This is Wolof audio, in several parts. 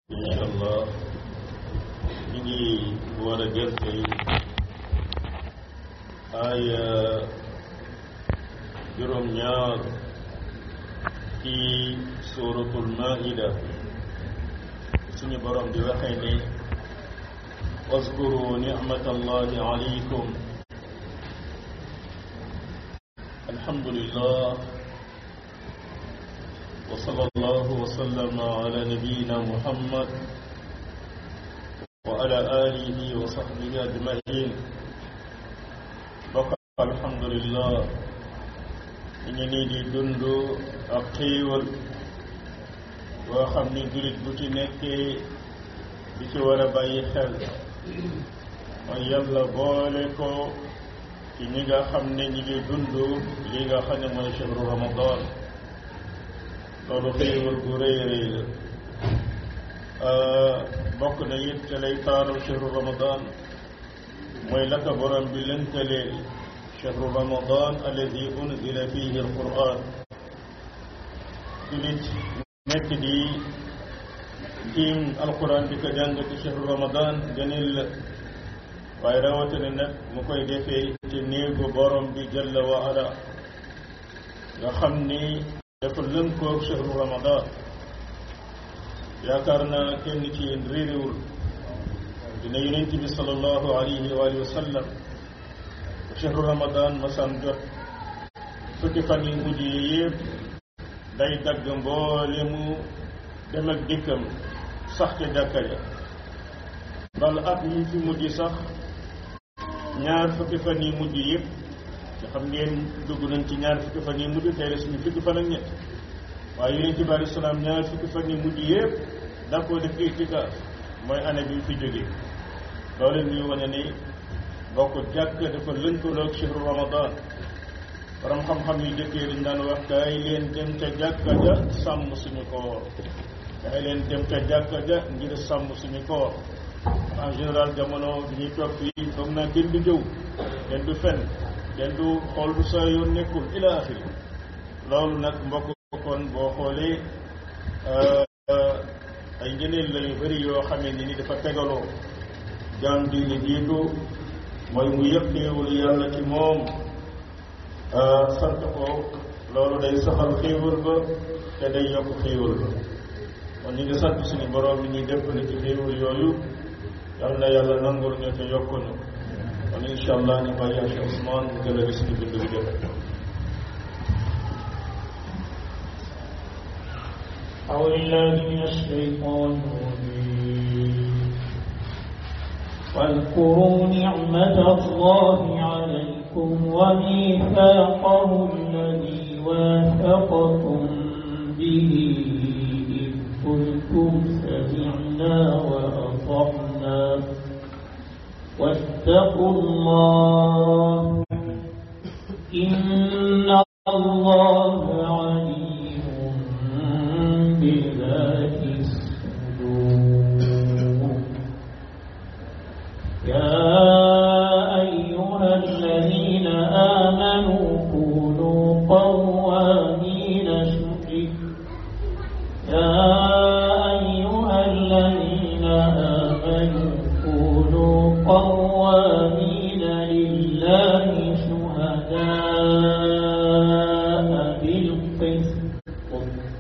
incha allah ñu ngi war a jël tey aaya juróom-ñaar ci suuratul maida suñu borom di waxee ne واذكروا نعمة الله عليكم الحمد لله وصلى الله وسلم على نبينا محمد وعلى آله وصحبه أجمعين بقى الحمد لله ñu nii di dund ak xéewal boo xam ni jullit bu ci nekkee di ci war a bàyyi xel mooy yàlla boole ko ci ñi nga xam ne ñi ngi dund li nga xam ne mooy chehru ramadan loolu xéewal gu rëy rëy la bokk na it te lay taaral chehru ramadan mooy la ko borom bi lënkaleel chehru ramadan alladi unzila fihi alquran julit nekk di tiim alquran di ko jàng ci chehru ramadan gënil la waaye rawatina nag mu koy defee ci néegu borom bi jalla wa ala nga xam ni dafa lënkoog chehru ramadan yaakaar naa kenn ci yéen réeréwul dina yonent bi sallallahu alayhi wa alihi wa sallam chehru ramadan masaan jot fukki fan yi mujj yi yëpp day dagg mboole mu dem ak dikkam sax ca jàkka ja bal at mi fi mujj sax ñaar fukki fan yi mujj yëpp nga xam ngeen dugg nañ ci ñaar fukki fan yi mujj tey la suñu fukki fan ak ñett waaye yonent bi alei salaam ñaar fukki fan yi mujj yëpp da koo def itikaaf mooy année bi fi jógee loolu ñuy wane ni bokk jàkk dafa lënkaloog chehru ramadan borom xam-xam yu jëkkee dañ daan wax kaay leen dem ca jàkka ja sàmm suñu koor kaay leen dem ca jàkka ja ngir sàmm suñu koor en général jamono bi ñuy toog fii foog naa kenn du jëw kenn du fen kenn du xool bu sa yoon nekkul ila axiri loolu nag mbokk kon boo xoolee ay ngeneen la yu bëri yoo xamee ni ni dafa tegaloo jaam di ni jiitu mooy mu yëpp xéewul yàlla ci moom sant ko loolu day saxal xéewal ba te day yokk xéewal ba kon ñu ngi sant suñu borom bi ñuy def na ci xéewal yooyu yal na yàlla nangul ñu te yokk ñu kon incha allah ñu bàyyi Cheikh Ousmane mu gën a gis ñu bind bi jëf أعوذ بالله من الشيطان الرجيم واذكروا نعمة الله عليكم وميثاقه الذي واثقكم به إذ قلتم سمعنا وأطعنا واتقوا الله إن الله عليم بذات الصدور يا أيها الذين آمنوا كونوا قوامين شهيد يا أيها الذين آمنوا كونوا قوامين لله شهداء بالقسط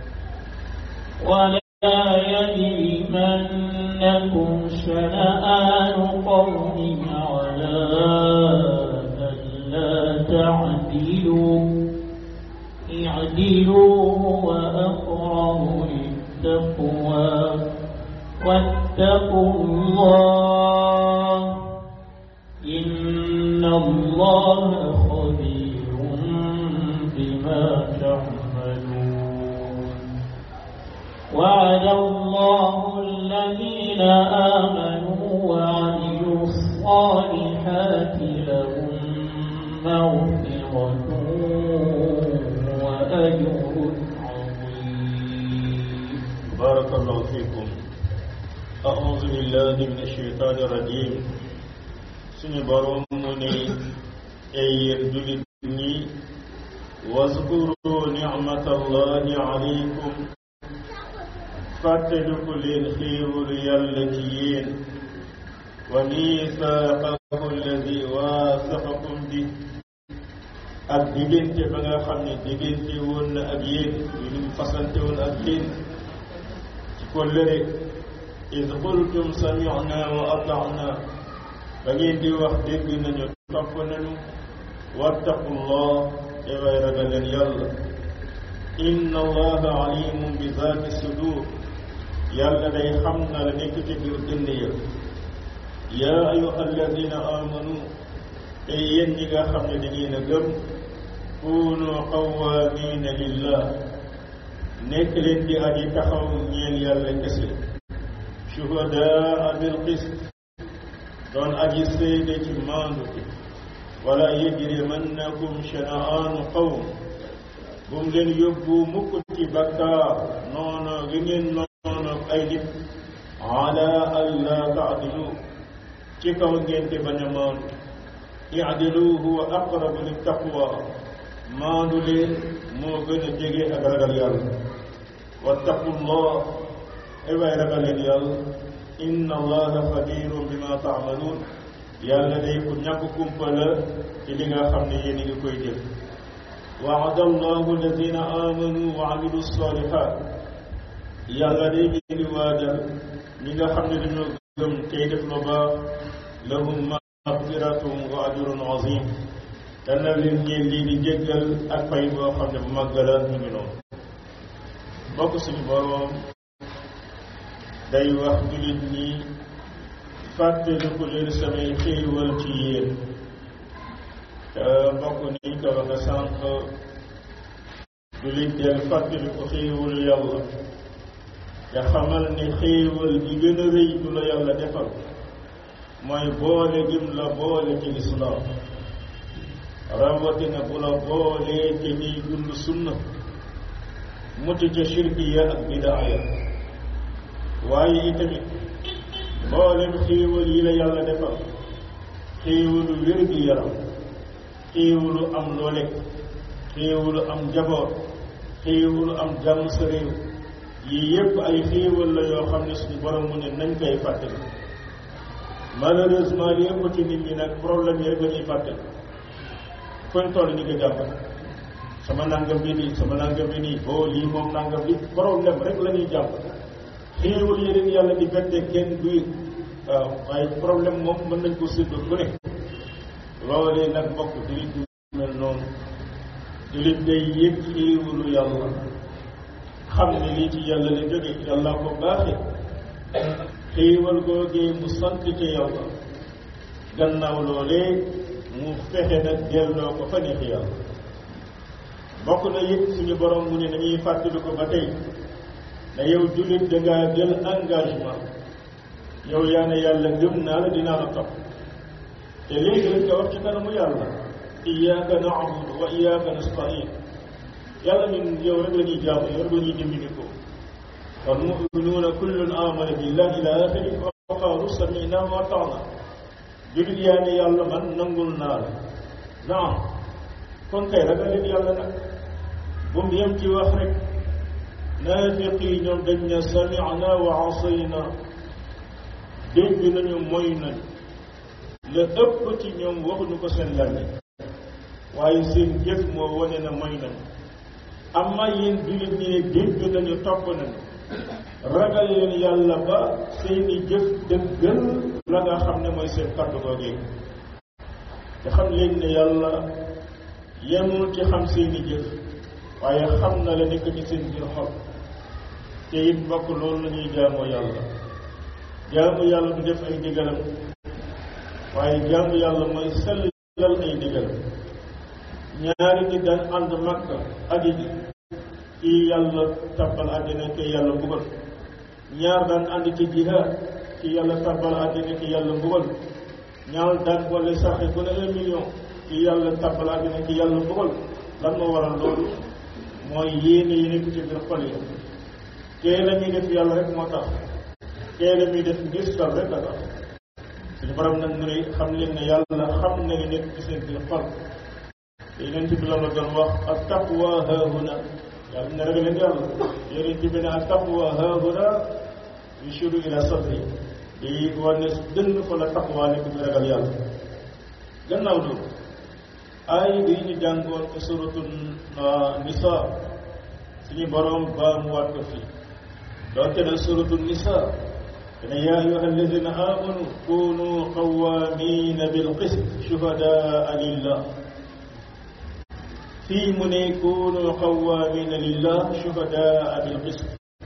ولا يجرمنكم شنآن قوم على ألا تعدلوا اعدلوا وأقرب للتقوى واتقوا الله إن الله خبير بما تعملون وعد الله الذين آمنوا وعملوا الصالحات لهم مغفرة وأجر عظيم بارك الله فيكم أعوذ بالله من الشيطان الرجيم suñu borom mu ne ay yéen jullit ñi واذكروا نعمة الله عليكم fàttaliku leen xéewalu yàlla ci yéen wa miisaaqahu alladi waasaqakum bi ak diggante ba nga xam ne diggante woon na ak yéen yu ñu fasante woon ak yéen ci kóllëre id qultum samicna wa atacna ba ngeen di wax dégg nañu topp nañu wattaqullah te way ragal leen yàlla inna allaha alimun bi zaati sudur yàlla day xam na la nekk ci biir dënd ya yaa ayuha alladina amanu te yéen ñi nga xam ne da ngeen a gëm kunu qawamina lillah nekk leen di aji taxaw ñeel yàlla kese shuhadaa bil qist doon aji seede ci maandu wala yajrimannakum shana'aanu qawm bu mu leen yóbbu mukk ci bakkaar noonu gi ngeen noonu ay nit ala alla taadilu ci kaw ngeen di bañ a maandu iadilu huwa aqrabu lit taqwa maandu leen moo gën a jege ak ragal yàlla wattaqullah ay waay ragal leen yàlla inna allaha xabirun bima taamaluun yàlla day ku ñàkk kumpa la ci li nga xam ne yéen a ngi koy jëf waada allahu alladina amanu wa amilu salihat yàlla day ñu ngi waajal ñi nga xam ne dañoo gëm tey def lu baax lahum magfiratum wa ajrun azim dana leen ñeen lii di jéggal ak fay boo xam ne bu màgg la ñu ngi noonu bokk suñu boroom day wax jullit ñi fàttaliku leen samay xéewal ci yéen te mbokk niñ ko waxe sànq jullit del fàttaliku xéewalu yàlla te xamal ne xéewal gi gën a rëy du la yàlla defal mooy boole gim la boole ci lislaam rawatina bu la boolee te niy dund sunna mucc ca shirkiya ak bidaaya waaye itamit mboolem xéewal yi la yàlla defal xéewalu wér gi yaram xéewalu am loo lekk xéewalu am njaboot xéewalu am jàmm sa réew yii yépp ay xéewal la yoo xam ne suñu borom mu ne nañ koy fàttali malheureusement li ëpp ci nit ñi nag problème yi rek la ñuy fàttali fuñ toll ñu ko jàmbat sama nangam bi nii sama nangam bi nii boo lii moom nangam bi problème rek la ñuy jàpp xéewal yi leen yàlla di bette kenn du waaw waaye problème moom mën nañ ko séddu ku ne loolee nag mbokk jullit du mel noonu jullit day yëg xéewalu yàlla xam ne lii ci yàlla la jóge yàlla ko baaxe xéewal googee mu sant ci yàlla gannaaw loolee mu fexe nag delloo ko fa neex yàlla bokk na yëpp suñu borom mu ne nañuy fàttali ko ba tey ne yow jullit dangaa jël engagement yow yaa ne yàlla gëm naa la dinaa la topp te léegi lañ ko wax ci kanamu yàlla iyyaka na'budu wa iyyaka nasta'in yàlla ñun yow rek la ñuy jaamu yow rek la ñuy dimbali ko kon mu'minuuna kullun amana billahi ila axiri wa qaalu sami'na wa ata'na jullit yaa ne yàlla man nangul naa la naam kon kay ragal leen yàlla nag bu mu yem ci wax rek naafiq yi ñoom dañ ne sami'na wa asayna dégg nañu moy nañu la ëpp ci ñoom waxuñu ko seen làmmiñ waaye seen jëf moo wane na moy nañu amma yéen jullit ñi dégg nañu topp nañu ragal leen yàlla ba seeni jëf dëggal la nga xam ne mooy seen kàddu googee te xam leen ne yàlla yemul ci xam seeni jëf waaye xam na la nekk ci seen biir xol te it mbokk loolu la ñuy jaamoo yàlla jaamu yàlla du def ay digalam waaye jaamu yàlla mooy sellal ay digalam ñaari nit daan ànd makka aji ji kii yàlla tabbal àddina kii yàlla mbugal ñaar daan ànd ci jihaad kii yàlla tabbal àddina kii yàlla mbugal ñaar daan boole saxe ku ne un million kii yàlla tabbal àddina kii yàlla mbugal lan moo waral loolu mooy yéene yi nekk ci biir xol yi kee la ñuy def yàlla rek moo tax kee la muy def ngistal rek la tax suñu borom nag mu ne xam leen ne yàlla xam na li nekk ci seen biir xol te yeneen ci bi la doon wax ak taqwa haahuna yàlla ne ragal leen yàlla yonent bi ne ak taqwa haahuna yushiru ila sadri di wane dënn fa la taqwa nekk bi ragal yàlla gannaaw loolu ay bi ñu jàngoon ci suratu nisa suñu borom ba mu waat ko fii doonte na suratu nisa dana yaa ayuha alladina amanu kunu qawamina bilqist shuhadaa lillah fii mu ne kunu qawamina lillah shuhadaa bilqist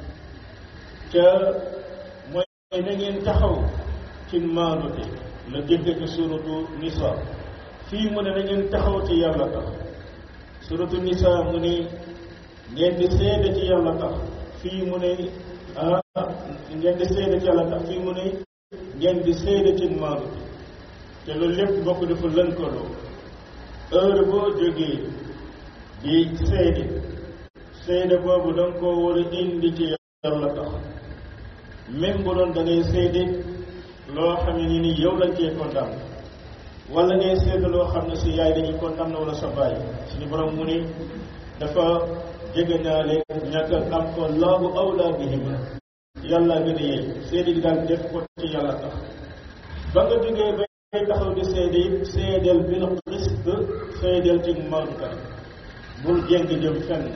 ca mooy na ngeen taxaw ci maandute la jëkk ci suratu nisa fii mu ne na ngeen taxaw ci yàlla tax suratu nisa mu ne ngeen di seede ci yàlla tax fii mu ne ah ngeen di seede ci yàlla tax fii mu ne ngeen di seede ci maandu te loolu lépp bokk dafa lënkaloo heure boo jógee di seede seede boobu da nga koo war a indi ci yàlla tax même bu doon da ngay seede loo xam ne ni yow lañ cee condamné wala ngay seede loo xam ne si yaay dañuy condamné wala sa baay suñu borom mu ne dafa jege naa leen ñàkk am ko laabu awlaa bihim yàlla gën a yey seede gi daal def ko ci yàlla tax ba nga jógee ba ngay taxaw di seede it seedeel bil qist seedeel ci maandukat bul jéng jëm fenn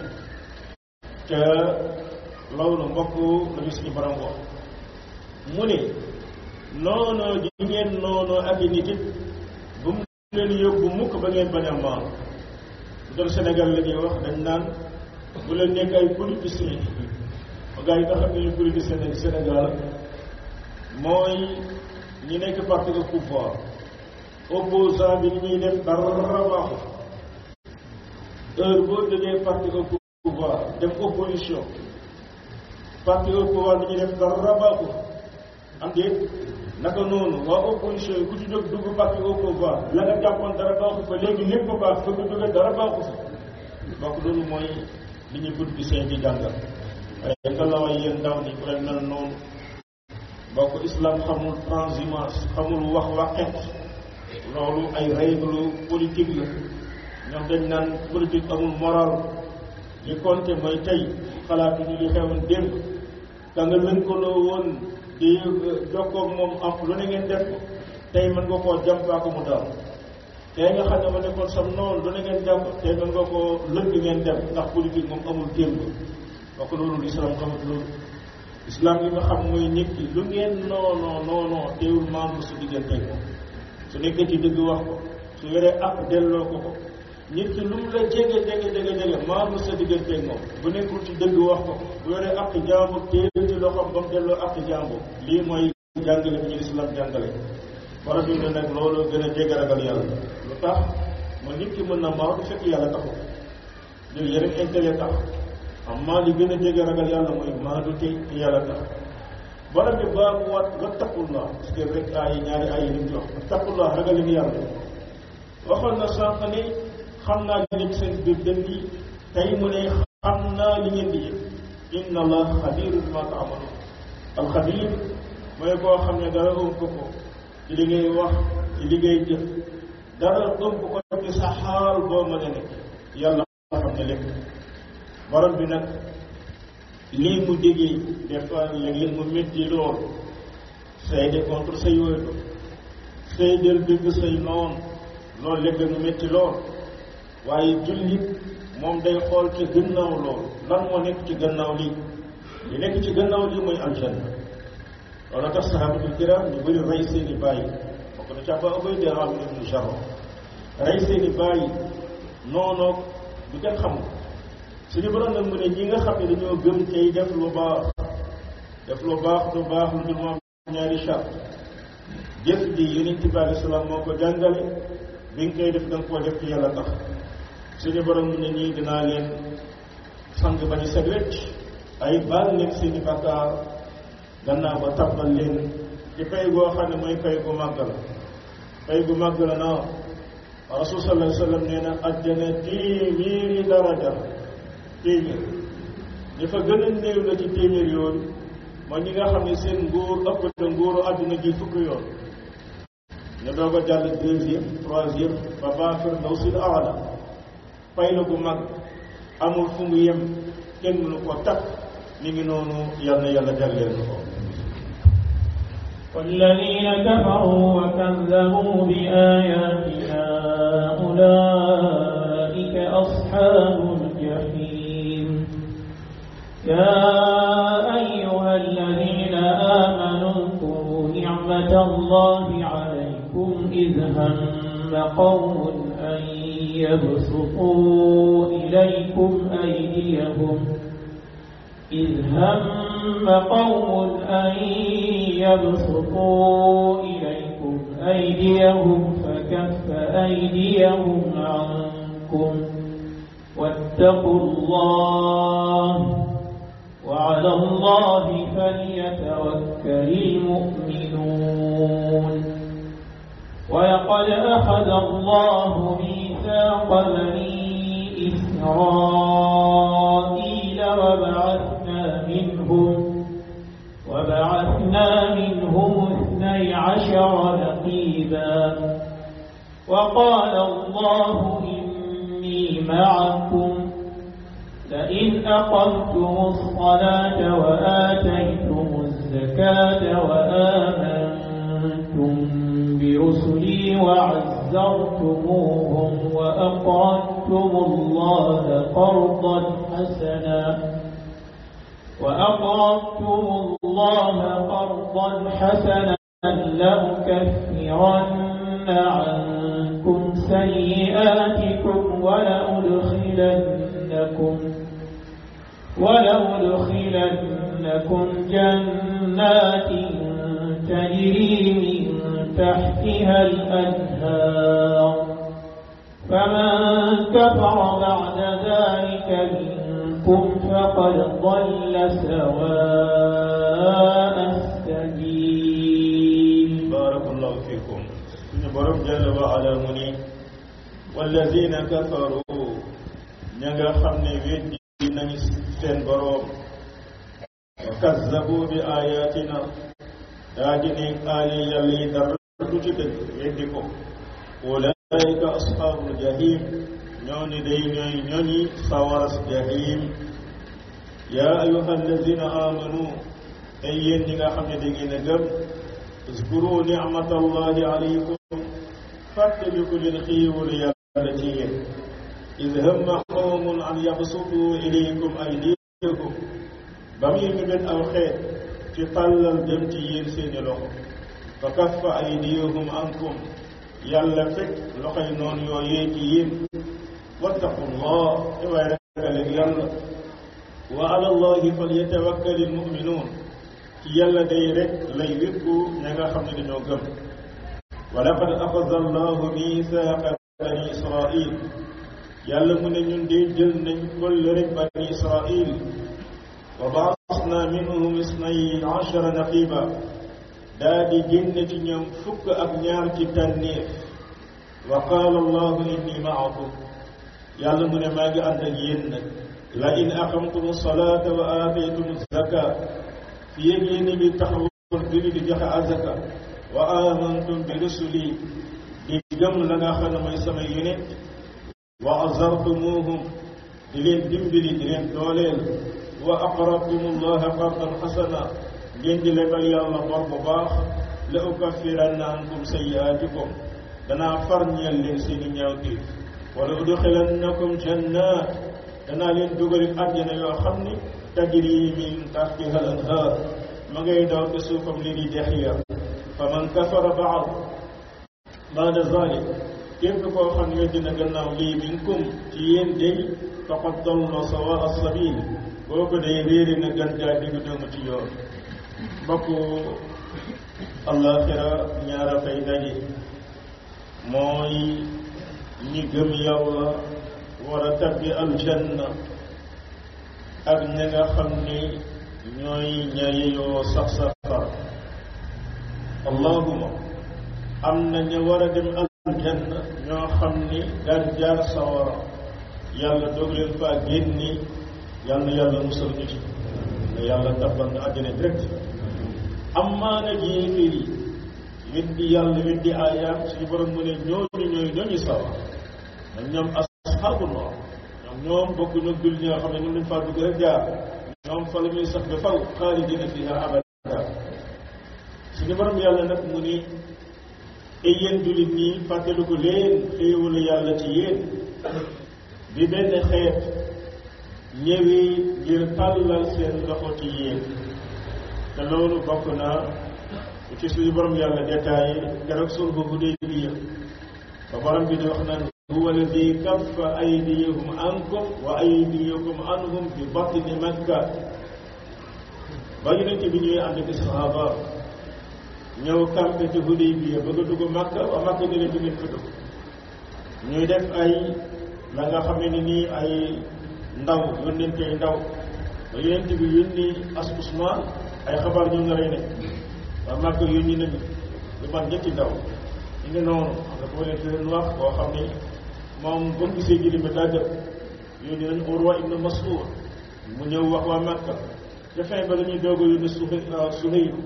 te loolu mbokk la ñu suñu borom wax mu ne noonoo ji ngeen noonoo ak i nit it bu mu leen yóbbu mukk ba ngeen bañ a maam bu doon Sénégal la ñuy wax dañ naan bu leen nekk ay politiciens gaa yi nga xam ne ñu politicien nekk Sénégal mooy ñi nekk parti au pouvoir opposant bi ni ñuy def dara baaxu heure boo jógee parti au pouvoir dem opposition parti au pouvoir bi ñuy def dara baaxu am déet naka noonu waa opposition yi ku ci jóg dugg parti au pouvoir la nga jàppoon dara baaxu fa léegi lépp baax fa nga jógee dara baaxu fa donc loolu mooy li ñuy politicien di jàngal waaye nga la way yéen ndaw ni ku leen mel noonu bokk islam xamul transhumance xamul wax waxet loolu ay règle politique la ñoom dañ naan politique amul moral li compté mooy tey xalaatuñu li xewoon démb ka nga lënkaloo woon di jokkoog moom am lu ne ngeen def ko tey mën nga koo jàmpaa ko mu daal tey nga xam ne ma nekkoon sam noonu lu ne ngeen jàpp tey mën nga koo lëng ngeen def ndax politique moom amul démb donc loolu islam xamut loolu islam yi nga xam mooy nit ki lu ngeen noonoo noonoo teewul membre su diggante ko su nekkee ci dëgg wax ko su yoree ak delloo ko ko nit ki lu mu la jege jege jege jege membre sa diggante moom bu nekkul ci dëgg wax ko bu yoree ak jàmbur téye ci loxoom ba mu delloo ak jàmbur lii mooy jàngale bi ñu islam jàngale war a dund nag loolu gën a jege ragal yàlla lu tax ma nit ki mën na maaw du fekk yàlla taxu jël yeneen intérêt tax amma li gën a jege ragal yàlla mooy maadu te yàlla tax borom bi baa mu wat wattaqullah parce que rek ay ñaari ay yi lim jox wattaqullah ragal leen yàlla waxoon na sànq ne xam naa li nekk seen biir dënn yi tey mu ne xam naa li ngeen di yëg inna allah xabirun ma taamalu alxabir mooy koo xam ne dara ëmb ko ko ci li ngay wax ci li ngay jëf dara ëmb ko ci sa xaal boo mën a nekk yàlla xam ne lépp borom bi nag lii mu déggee des fois léeg-léeg mu métti lool seede contre say wéetu seedeel dëgg say noon loolu léeg-léeg mu métti lool waaye jullit moom day xool ci gannaaw lool lan moo nekk ci gannaaw lii li nekk ci gannaaw lii mooy aljanna loolu tax sahabatul kiram ñu bëri rey seeni bàyyi bokk na ci Abaa Ubayda Aamir ibnu Jarrah rey seeni bàyyi noonoog du kenn xamul suñu borom nag mu ne ñi nga xam ne dañoo gëm tey def lu baax def lu baax lu baax lu dul moom ñaari charte jëf ji yonent bi alei salaam moo ko jàngale bi nga koy def da nga koo def ci yàlla tax suñu borom mu ne ñii dinaa leen sang ba ñu set wecc ay baal leen seeni bakkaar gannaaw ba tabbal leen ci pay goo xam ne mooy pay gu màgg la pay gu màgg la naa rasul sallallahu alayhi wa sallam nee na àjjana téeméeri daraja téeméer ñi fa gën a néew la ci téeméer yooyu mooy ñi nga xam ne seen nguur ëpp na nguuru àdduna ji fukki yoon ñu doog a jàll deuxième troisième ba baa firdawsil aala pay la gu mag amul fu mu yem kenn mënu ko takk mi ngi noonu yal na yàlla jagleel na ko والذين كفروا وكذبوا بآياتنا أولئك أصحاب الجحيم يا أيها الذين آمنوا اذكروا نعمة الله عليكم إذ هم قوم أن يبسطوا إليكم أيديهم إذ هم قوم أن يبسطوا إليكم أيديهم فكف أيديهم عنكم واتقوا الله وعلى الله فليتوكل المؤمنون ولقد أخذ الله ميثاق بني إسرائيل وبعثنا منهم وبعثنا منهم اثني عشر نقيبا وقال الله إني معكم لئن أقمتم الصلاة وآتيتم الزكاة وآمنتم برسلي وعزرتموهم وأقرضتم الله قرضا حسنا وأقرضتم الله قرضا حسنا لأكفرن عنكم سيئاتكم ولأدخلنكم ولأدخلنكم جنات تجري من تحتها الأنهار فمن كفر بعد ذلك منكم فقد ضل سواء السبيل بارك الله فيكم suñu borom jalla wa ala mu ni wallazina kafaru ña nga xam ne weddi nañu seen borom wa kazzabu bi ayatina daa di ne aaya yàlla yi dara du ci dëgg weddi ko ulaika ashabul jahim ñooñu day ñooy ñooñi sawaras jahim yaa ayuha allazina amanu ay yéen ñi nga xam ne da ngeen a gëm اذكروا نعمة الله عليكم فاتبقوا للخيول يا التي إذ هم قوم أن يبسطوا إليكم أيديكم بمي من أو خير تطلل دمتي يرسين لهم فكف أيديهم عنكم يلا فك لقي نون يويتين واتقوا الله إوائك يلا وعلى الله فليتوكل المؤمنون ci yàlla day rek lay wékku ña nga xam ne dañoo gëm wa laqad axada allahu misaaqa bani israil yàlla mu ne ñun de jël nañ kolle rek bani israil wa baasna minhum isnay achara naqiba daa di génn ci ñoom fukk ak ñaar ci tànneef wa qaala allahu inni maakum yàlla mu ne maa ngi ànd ak yéen nag la in aqamtum salata wa aataytum zaka fi yéeg yéen ngi taxawal julli di joxe azaka wa amantum bi rusuli di gëm la nga xam ne mooy sama yonent wa azartumuhum di leen dimbali di leen dooleel wa aqrabtum allaha qardan xasana ngeen di lebal yàlla bor bu baax la ukaffiranna ankum sayyi'atikum danaa far ñeel leen seeni ñaawteef wala udxilannakum jannat danaa leen dugali àjjana yoo xam ni tajri min tahtiha al anhar ma ngay daw te suufam li di dex ya fa man kafara baad baada zalik képp koo xam ne dina gannaaw lii minkum ci yéen day faqad dalla sawa as-sabil boo ko day réeri na gën jaa diggu doomu ci yoon mbokk allaxira ñaara fay daje mooy ñi gëm yàlla war a tabbi aljanna ak ña nga xam ni ñooy ñayeyoo sax safar allahuma am na ña war a dem aljanna ñoo xam ni daan jaar sawara yàlla doog leen faa génni yàlla na yàlla musal ñu ci ne yàlla tabbal na àjjana direct ammaa nag yéeféer yi weddi yàlla weddi aayaat suñu borom mu ne ñooñu ñooy ñooñu sawar nag ñoom asxaabu noor ñoom ñoom bokkuñu ak jullit ñi nga xam ne ñoom lañ faa dugg rek jaar ñoom fa la ñuy sax ba faw xaalidina fiha abada suñu borom yàlla nag mu ni ay yéen jullit ñi fàttelu ko leen xéewalu yàlla ci yéen bi benn xeet ñëwi ngir tàllal seen loxo ci yéen te loolu bokk naa ci suñu borom yàlla détaillé keroog sul bu Hudaybiya ba borom bi di wax naan huwa alladi kaffa aydiyahum ankum wa aydiyakum anhum bi batni makka ba yonent bi ñuy ànd ak sahaba ñëw campé ci Hudaybiya bëgg a dugg makka wa makka di leen dugg fa dugg ñuy def ay la nga xam ne nii ay ndaw yónnentey ndaw ba yonent bi yónni as Usmaan ay xabaar ñu nga rey ne waa makka yónni nañu lu man ñetti ndaw ñu ngi noonu nga ko leen fi leen wax koo xam ni moom ba mu gisee jëli bi daa jël yónni nañu Urwa ibn Mas'ud mu ñëw wax waa Makka ca fin ba la ñuy doog a yónni Suhaylu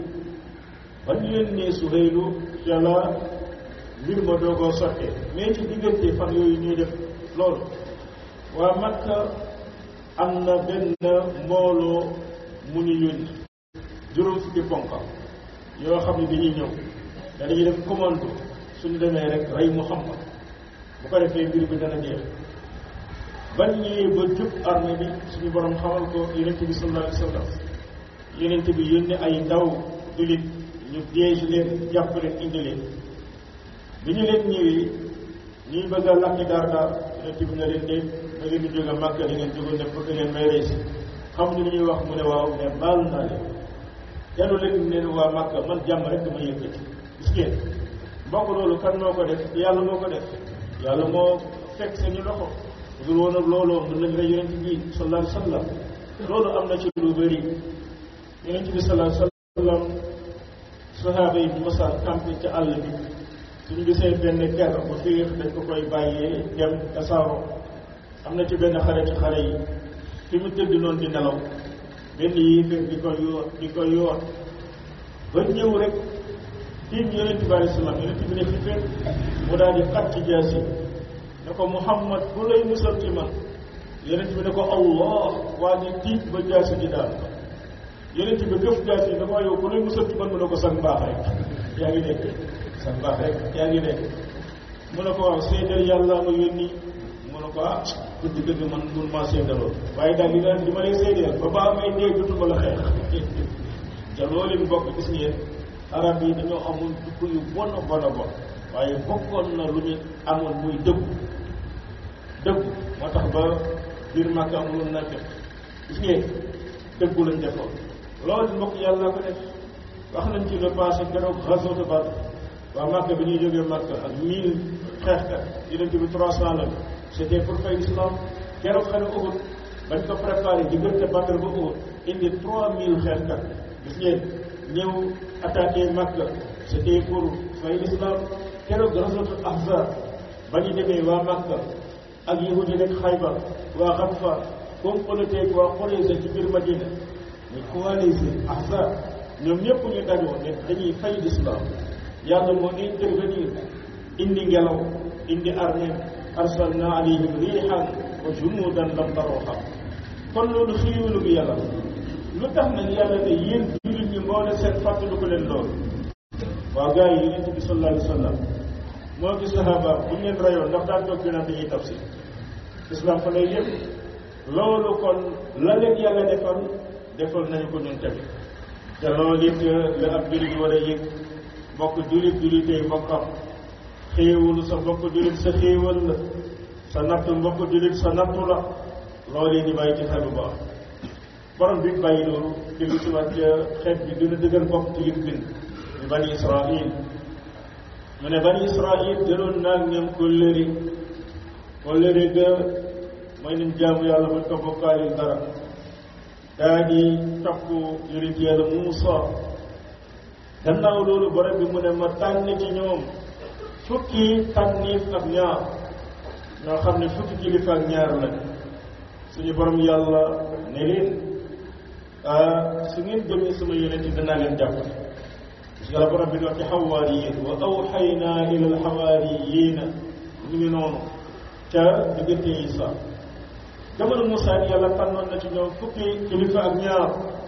ba ñu yónnee Suhaylu ca la mbir ma doogoo sottee mais ci diggante fan yooyu ñuy def loolu waa Makka am na benn mbooloo mu ñu yónni juróom fukki ponka yoo xam ne dañuy ñëw da dañuy def commando suñu demee rek rey Muhammad bu ko defee mbir bi dana jeex bañ ñëwee ba jub armée bi suñu borom xamal ko yonent bi sallallahu alayhi wa sallam yonent bi yónni ay ndaw jullit ñu piège leen jàpp leen indi leen bi ñu leen ñëwee ñuy bëgg a lakki daar daar yonent bi na leen de da ngeen di jóge Màkka da ngeen jóge ne bëgg leen may rey si xam ni li ñuy wax mu ne waaw mais baal naa leen yàlla leen ne waa Màkka man jàmm rek dama yëkkati gis ngeen mbokk loolu kan moo ko def yàlla moo ko def yàlla moo fekk seeni loxo dul woon ak looloo mën nañ rey yonent bi sallallahu alayhi wa sallam loolu am na ci lu bëri yonent bi sallallahu alayhi wa sallam sahaaba yi mosaan campé ci àll bi suñu gisee benn ker bu fiix dañ ko koy bàyyee dem tasaaroo am na ci benn xare ci xare yi fi mu tëdd noonu di nelaw benn yéeféer di ko yoor di ko yoor ba ñëw rek tiim yonent bi alayhi salaam yonent bi ne xiféet mu daal di xat ci jaasi ne ko Muhammad bu lay musal ci man yonent bi ne ko Allah waa di tiit ba jaasi di daal yonent bi gëf jaasi ne ko yow bu lay musal ci man mu ne ko sang baax rek yaa ngi dégg sang baax rek yaa ngi dégg mu ne ko waaw seedal yàlla ma yónni mu ne ko ah dëgg dëgg man mun maa seedaloo waaye daal li leen li ma lay seedeel ba baa may dee dutuma la xeex te loolu mu bokk gis ngeen arab yi dañoo amoon jukko yu bon a bon a bon waaye bokkoon na lu ñu amoon muy dëggu dëggu moo tax ba biir màkk amuloon na fekk gis ngeen dëggu lañ defoon loolu mbokk yàlla ko def wax nañ ci le passé keroog ghazwat Badr waa màkk bi ñuy jógee màkk ak mille xeexkat yonent bi trois cent la c'était pour fay l'islam keroog xare Uhud bañ ko préparé diggante Badr ba Uhud indi trois mille xeexkat gis ngeen ñëw attaqué Makka c'était pour fay l'islam keroog ghazwatul Ahzab ba ñu demee waa Makka ak yahud yi nekk Xaybar waa Xatfa comploté waa Qurayza ci biir Madina ñu coalisé Ahzab ñoom ñëpp ñu dajoo ne dañuy fay l'islam yàlla moo intervenir indi ngelaw indi armée arsalna alayhim rihan wa junudan lam tarawha kon loolu xiiwalu bi yàlla lu tax nag yàlla ne yéen jullit ñi moo ne seen fàttali ko leen loolu waaw gars yi yonent bi sallallahu alayhi wa sallam moo gis sahaba bu ñu leen rayoon ndax daan toog dinaan dañuy tafsir islam fa lay yëpp loolu kon la leen yàlla defal defal nañu ko ñun tamit te loolu it la ab jullit war a yëg mbokk jullit jullitee mbokkam xéewalu sa mbokk jullit sa xéewal la sa nattu mbokk jullit sa nattu la loolu yi di bàyyi ci xel bu baax borom bi bàyyi loolu jëlu si waat xeet bi gën a dëgër bopp ci lim bind ñu bani israil mu ne bani israil jëloon naag ñoom kóllëri kóllëri ga mooy nañ jaamu yàlla buñ ko bokkaalil dara daa di topp yonent yàlla Muusa gannaaw loolu borom bi mu ne ma tànn ci ñoom fukki tànniif ak ñaar ñoo xam ne fukki kilifa ak ñaar lañ suñu borom yàlla ne leen su ngeen gëmee sama yonent yi danaa leen jàppale parce que la borom bi di wax ci xawaariyiin wa awxaynaa ila alxawaariyiina ñu ngi noonu ca diggante Isa jamono Moussa ni yàlla tànnoon na ci ñoom fukki kilifa ak ñaar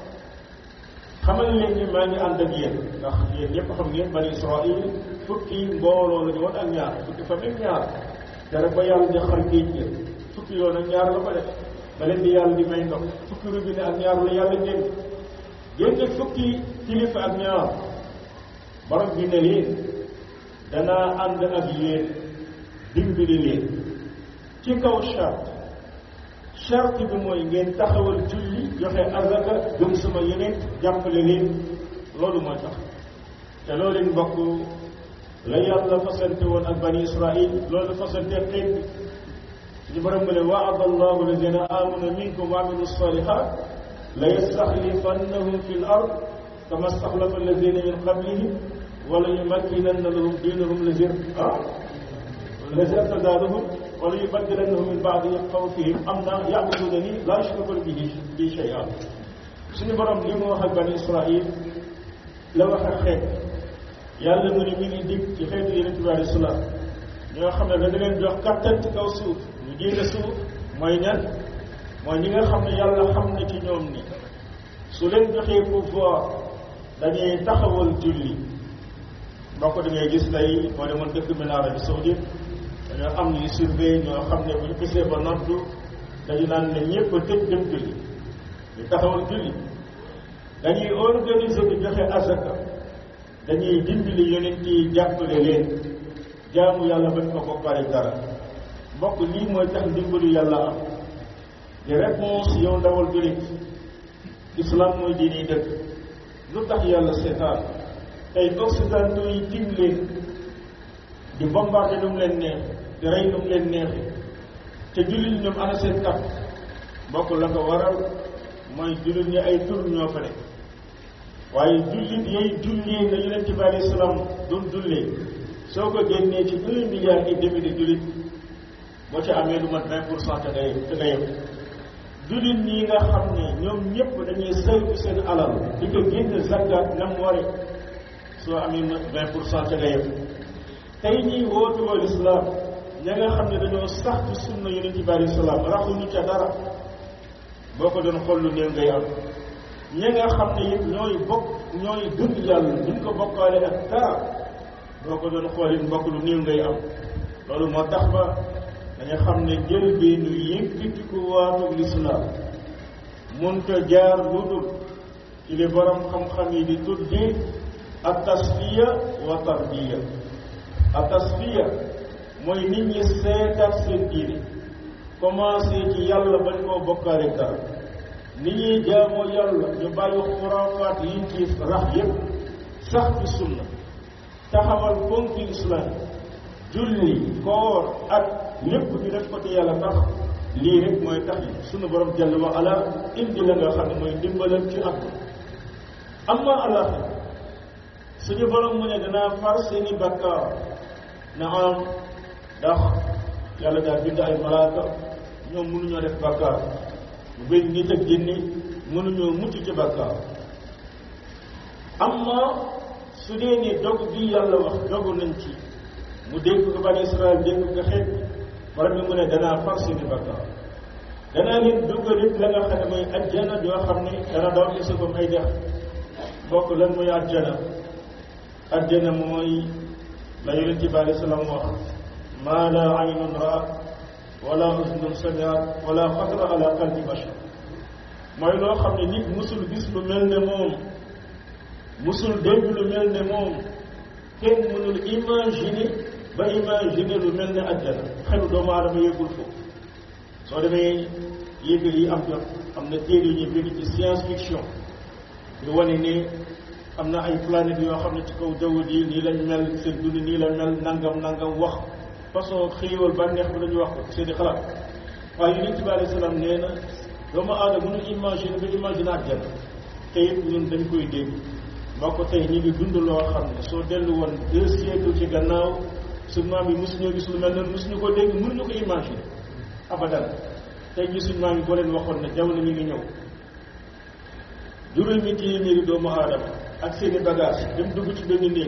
xamal leen ni maa ngi ànd ak yéen ndax yéen ñëpp xam ngeen bani Israël fukki mbooloo la ñu woon ak ñaar fukki famille ñaar te rek ba yàlla di xar géej gi fukki yoon ak ñaar la ko def ba leen di yàlla di may ndox fukki robinet ak ñaar la yàlla génn génn fukki kilifa ak ñaar borom bi ne leen danaa ànd ak yéen dimbali leen ci kaw charte charte bi mooy ngeen taxawal julli joxe azaka gëm sama yeneen jàppale leen loolu mooy tax te loolu leen mbokk la yàlla fasante woon ak bani israil loolu fasante xeet bi suñu borom mu ne waada allahu alladina amanu minkum wa amilu salihat la yastaxlifannahum fi l ard kama staxlafa alladina min qablihim wala yumakkinanna lahum diinahum lazi ah lazi irtadaadahum wala yubaddilannahum min baadi xawfihim amna yabudunani laa yushrikuna bihi bi shay'an suñu borom li mu wax ak bani israil la wax ak xeet yàlla mu ne mi ngi dig ci xeetu yonente bi alei salaam ñoo xam ne dana leen jox kattan ci kaw suuf ñu génne suuf mooy ñan mooy ñi nga xam ne yàlla xam na ci ñoom ni su leen joxee pouvoir dañuy taxawal julli mbokk da ngay gis tey moo demoon dëkk bi na Arabie Saoudite dañoo am ñuy surveiller ñoo xam ne bu ñu gisee ba noddu dañu naan ne ñëpp a tëj dem julli ñu taxawal julli dañuy organiser di joxe azaka dañuy dimbali yonent yi jàppale leen jaamu yàlla bañ ko bokkaale dara mbokk lii mooy tax dimbalu yàlla am di réponse yow ndawal jullit islam mooy diini dëkk lu tax yàlla seetaan tey occidentaux yi tim leen di bombardé lu mu leen neex di rey lu mu leen neexi te jullit ñoom ana seen kat mbokk la ko waral mooy jullit ñi ay tur ñoo fa nekk waaye jullit yooyu jullee na yonent bi alayhi salaam doon jullee soo ko génnee ci un milliard et demi de jullit boo ci amee lu mat vingt pour cent te ngay te nga yem jullit ñi nga xam ne ñoom ñëpp dañuy saytu seen alal di ko génn zakat nam ware soo amee vingt pour cent te nga yem tey ñiy wootu wal islam ña nga xam ne dañoo sax ci sunna yonent bi alayhi salaam raxuñu ca dara boo ko doon xool lu néew ngay am ñi nga xam ne it ñooy bokk ñooy gëm yàlla duñ ko bokkaale ak dara boo ko doon xool it mbokk lu néew ngay am loolu moo tax ba dañu xam ne jël bi nu yëkkatiku waatu lislaam mënta jaar lu dul ci li borom xam-xam yi di tuddee ak tasfiya wa tarbiya ak tasfiya mooy nit ñi seetaat seen diine commencé ci yàlla bañ koo bokkaale dara ni ñuy jaamoo yàlla ñu bàyyi xuraafaat yiñ ci rax yépp sax ci sunna taxawal ponki islam julli koor ak lépp ñu def ko te yàlla tax lii rek mooy tax yi sunu borom jalla wa ala indi la nga xam ne mooy ndimbalal ci àdduna amma alaxira suñu borom mu ne danaa far seeni bakkaar na am ndax yàlla daal bind ay malaaka ñoom mënuñoo def bakkaar bu bëri nit ak jinni mënuñoo mucc ci bakkaar amma su dee ni dog bi yàlla wax dogu nañ ci mu dégg ko bani Israël dégg ko xeet borom bi mu ne danaa far seeni bakkaar danaa leen duggal it la nga xam ne mooy ajjana yoo xam ne dana daw ci sa ay dex bokk lan mooy ajjana ajjana mooy la yonent bi alei salaam wax maa la aynun raat wala usnun samiat wala xatara ala qalbi bashar mooy loo xam ne nit musul gis lu mel ne moom musul dégg lu mel ne moom kenn mënul imaginer ba imaginer lu mel ne ajjana xelu doomu aadama yëgul foofu soo demee yëg yi am jot am na téere yu ñu bind ci science fiction ñu wane ne am na ay planètes yoo xam ne ci kaw jaww ji nii lañ mel seen dund nii la mel nangam nangam wax façon xëywal bànneex bi la ñu wax ko seen i xalaat waaye yonent bi alayhi salaam nee na doomu aadama mënul imaginer ba imaginer àjjana te it ñun dañ koy dégg moo ko tey ñu ngi dund loo xam ne soo dellu woon deux siècles ci gannaaw suñu maam yi mosuñoo gis lu mel noonu mosuñu ko dégg mënuñu ko imaginer abadan tey ñi suñu maam yi boo leen waxoon ne jamono mi ngi ñëw juróomi téeméeri doomu aadama ak seeni bagage dem dugg ci benn néeg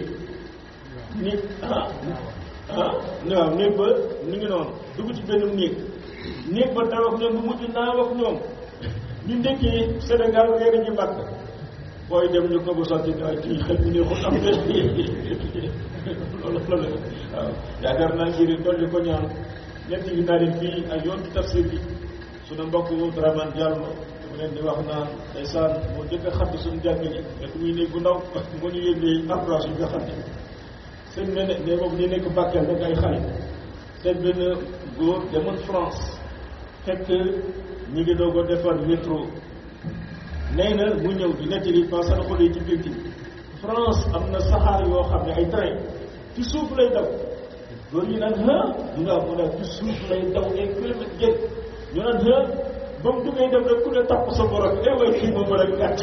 nit ah ah waaw néeg ba ni ngi noonu dugg ci benn néeg néeg ba daw ak ñoom bu mujj naaw ak ñoom ñu ndekkee Sénégal reer ji màkk booy dem ñu ko bu sotti ay kii xel bu neexul am de loolu loolu waaw yaakaar naa ngir dolli ko ñaan ñett yi naa leen fii ay yoon ci tafsir bi suñu mbokk Dramane Diallo mu leen di wax naan ndeysaan moo njëkk a xatt suñu jàkk ji fekk muy néeg bu ndaw moo ñu yónnee approche yi nga xam ne seen ne ne boobu ñu nekk Bakel rek ay xale seen benn góor demoon France fekk ñi ngi doog a defar métro nee na mu ñëw di nettali pas sana xolee ci biir France am na saxaar yoo xam ne ay train ci suuf lay daw góor ñu naan ah ñu nga mu ne ci suuf lay daw ay kilomètres jël ñu naan ah ba mu duggee dem rek ku ne tapp sa borom eh way kii moom rek gàtt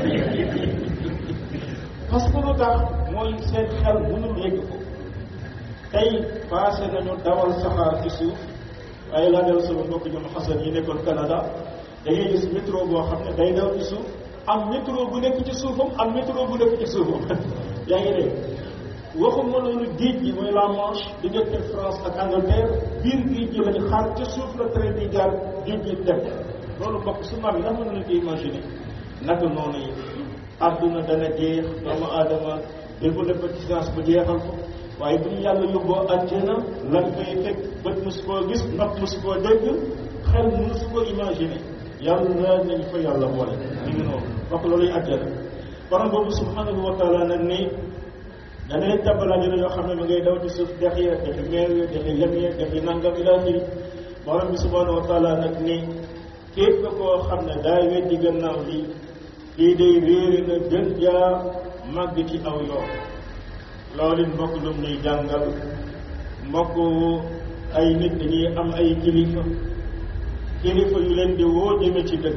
parce que lu tax mooy seen xel mënul yegg ko tey passé nañu dawal saxaar ci suuf waaye laa del sama mbokk ñoom xasan yi nekkoon Canada da ngay gis métro boo xam ne day daw ci suuf am métro bu nekk ci suufam am métro bu nekk ci suufam yaa ngi dégg waxuma loolu géej gi mooy la Manche diggante France ak Angleterre biir géej gi lañu xaar ca suuf la train bi jaar géej gi dem loolu mbokk su maam yi ndax mën nañu ko imaginer naka noonu yi àdduna dana jeex doomu aadama développé ci science ba jeexal ko waaye bu ñu yàlla yóbboo àjjana lan koy fekk bët mosu koo gis nopp mosu koo dégg xel mosu koo imaginer yàlla nañ fa yàlla boole ñu ngi noonu wax looluy àjjana borom boobu subhanahu wa taala nag ni dana leen tàmbalaa dina yoo xam ne ma ngay daw ci suuf dex ya dexi meew ya dexi lem ya dexi nangam ila xiri borom bi subhanahu wa taala nag ni képp koo xam ne daa weddi gannaaw lii lii day réere na gën jaa màgg ci aw yoon loolu it mbokk lum ñuy jàngal mbokk ay nit dañuy am ay kilifa kilifa yu leen di woo jëme ci dëgg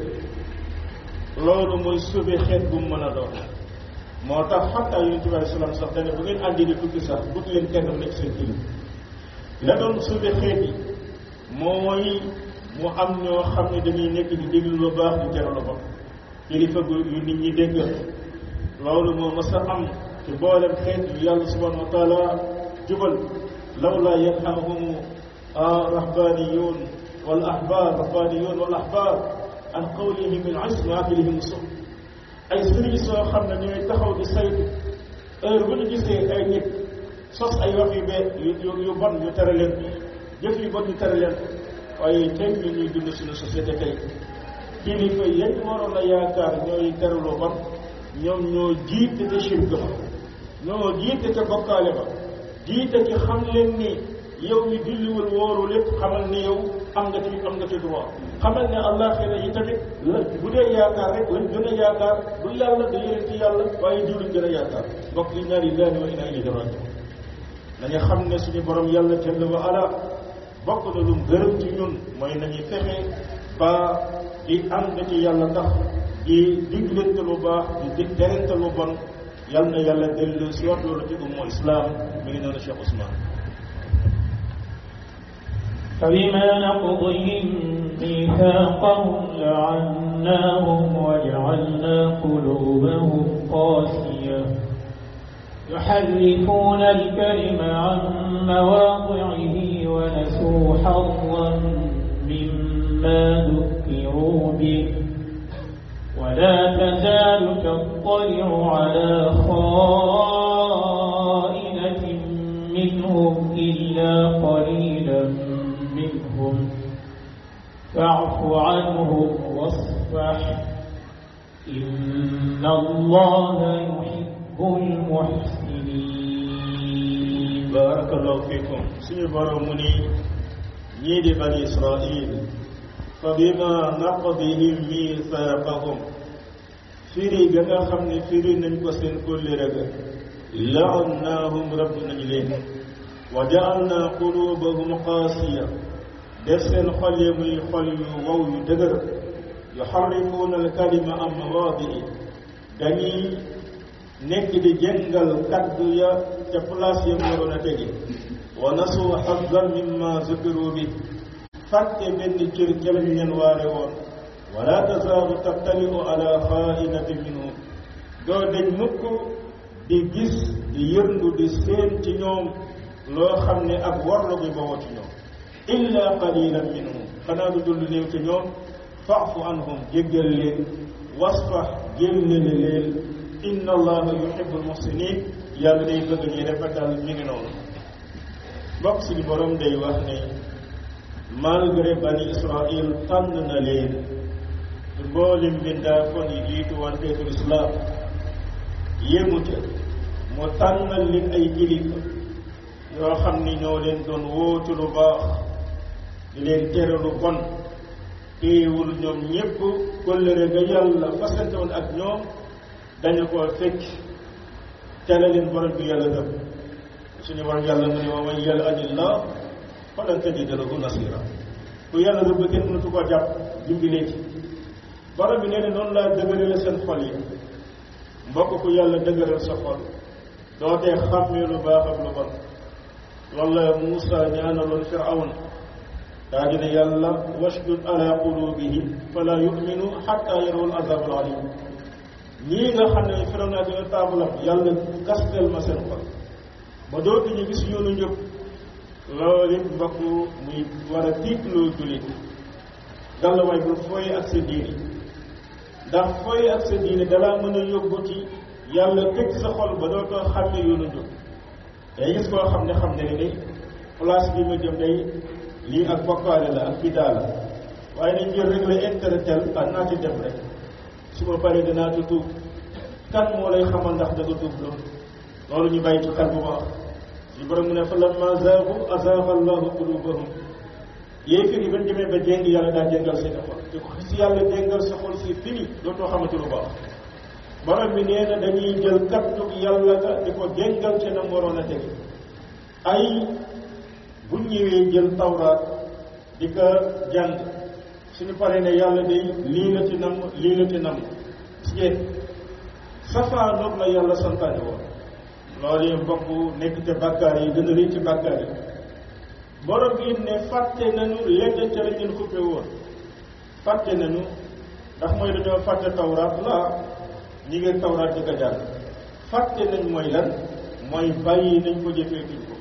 loolu mooy sauvé xeet bu mu mën a doon moo tax xataa yonent bi alei salaam sax dane bu ngeen àndi di tukki sax but leen kenn nekk seen kilifa la doon sauvé xeet yi mooy mu am ñoo xam ne dañuy nekk di déglu lu baax di tere lu bon kilifa gu yu nit ñi déggal loolu moo mës a am ci boolem xeet yu yàlla subhanahu wa taala jubal lawla yanhahum rahbaniyun wal ahbar rahbaniyun wal ahbar an qawlihim al ism wa aklihim sum ay sëriñ soo xam ne ñooy taxaw di saytu heure bu ñu gisee ay nit sos ay wax yu bee yu yu bon ñu tere leen jëf yu bon ñu tere leen waaye tey ñu ñuy dund suñu société tey kilifa yañ waroon a yaakaar ñooy tere lu bon ñoom ñoo jiite te shirk ba ñoo jiite te bokkaale ba jiite ci xam leen ni yow mi julliwul wóoru lépp xamal ni yow am nga ci am nga ci droit xamal ne àllaaxira yi tamit la bu dee yaakaar rek lañ gën a yaakaar du yàlla du yonent ci yàlla waaye diw lañ gën a yaakaar mbokk yi ñaari lillahi wa inna ilayhi rajiun nañu xam ne suñu borom yàlla jalla wa ala bokk na lu gërëm ci ñun mooy nañu fexe ba di ànd ci yàlla tax di diglante lu baax di dig terente lu bon yal na yàlla dellu si wax loolu ci umma islam mi ngi noonu Cheikh Ousmane فبما نقضهم ميثاقهم لعناهم وجعلنا قلوبهم قاسية يحرفون الكلم عن مواضعه ونسوا حظا مما ذكروا به ولا تزال تطلع على خائنة منهم إلا قليلا منهم فاعف عنهم واصفح إن الله يحب المحسنين بارك الله فيكم سيبر مني ñii bani israil fa bima naqdihim mithaqahum firi ga nga xam ne firi nañ ko seen kóllëre ga laannaahum rabb nañ leen wa jaalna qulubahum qaasiya def seen xol yi muy xol yu wow yu dëgër yuxarrifuuna alkalima am mawaadii dañuy nekk di jëngal kaddu ya ca place ya mu waroon a tege wa nasu xazan mimma zukiru bi fàtte benn cër ca lañ leen waare woon wala tazaalu tattaliu ala xaainati minhum doo dañ mukk di gis di yërndu di seen ci ñoom loo xam ne ak warlu gi bawoo ci ñoom illa qalilan minhum xanaa du dul néew ci ñoom faafu anhum jéggal leen wasfax jéllale leen inna allaha yuhibbul muhsinin yàlla day bëgg ñuy rafetal mi ngi noonu mbokk suñu borom day wax ne malgré bani israil tànn na leen mboolem bindaa kon yi jiitu woon feetul islam yéemu ca mu tànnal leen ay kilifa yoo xam ni ñoo leen doon wóotu lu baax di leen tere lu bon téewul ñoom ñépp kóllëre ga yàlla fasante woon ak ñoom dañu ko fekk tere leen borom bi yàlla dëpp suñu borom yàlla mu ne wa man yal'anillah falan tajida lahu nasira ku yàlla dëpp kenn mënatu ko jàpp dimbilee ci borom bi nee na noonu laa dëgërale seen xol yi mbokk ku yàlla dëgëral sa xol doo tee xàmmee lu baax ak lu bon loolu la Muusa ñaanaloon Firawna daa dina yàlla washdud ala qulubihim fala yuminu xatta yarawul azab al alim ñii nga xam ne Firawna dina taabalam yàlla kastel ma seen xol ba dootuñu gis yoonu njëpp loolu it mbokk muy war a tiitloo jullit gàlla waay bul fooy ak sa diini ndax fooy ak sa diine dalaa mën a yóbbu ci yàlla tëj sa xol ba dootoo xàmme yoonu njub day gis koo xam ne xam ne ni place bi ma jëm day lii ak bokkaale la ak bidaa la waaye nañ jël rek la intérêt tel ah naa ci def rek su ma paree danaa ci tuub kan moo lay xamal ndax da nga tuub loolu loolu ñu bàyyi ci xel bu baax suñu borom mu ne fa lamma zaagu azaaga allahu qulubahum yéefir yi bañ demee ba jéng yàlla daa jéngal seen xol te ko si yàlla jéngal sa xol si fini dootoo xamante lu baax borom bi nee na dañuy jël kaddu yàlla ga di ko jéngal ci na waroon a tege ay bu ñëwee jël tawraat di ko jàng suñu paree ne yàlla day lii la ci nam lii la ci nam si safaanoog la yàlla santaane woon loolu yi mbokk nekk te bàkkaar yi gën a rëy ci bàkkaar yi borom bi ne fàtte nañu lenn ca la ngeen xuppe woon fàtte nañu ndax mooy dañoo fàtte tawraat la ñi ngeen tawraat di ko jàng fàtte nañ mooy lan mooy bàyyi nañ ko jëfee tuñ ko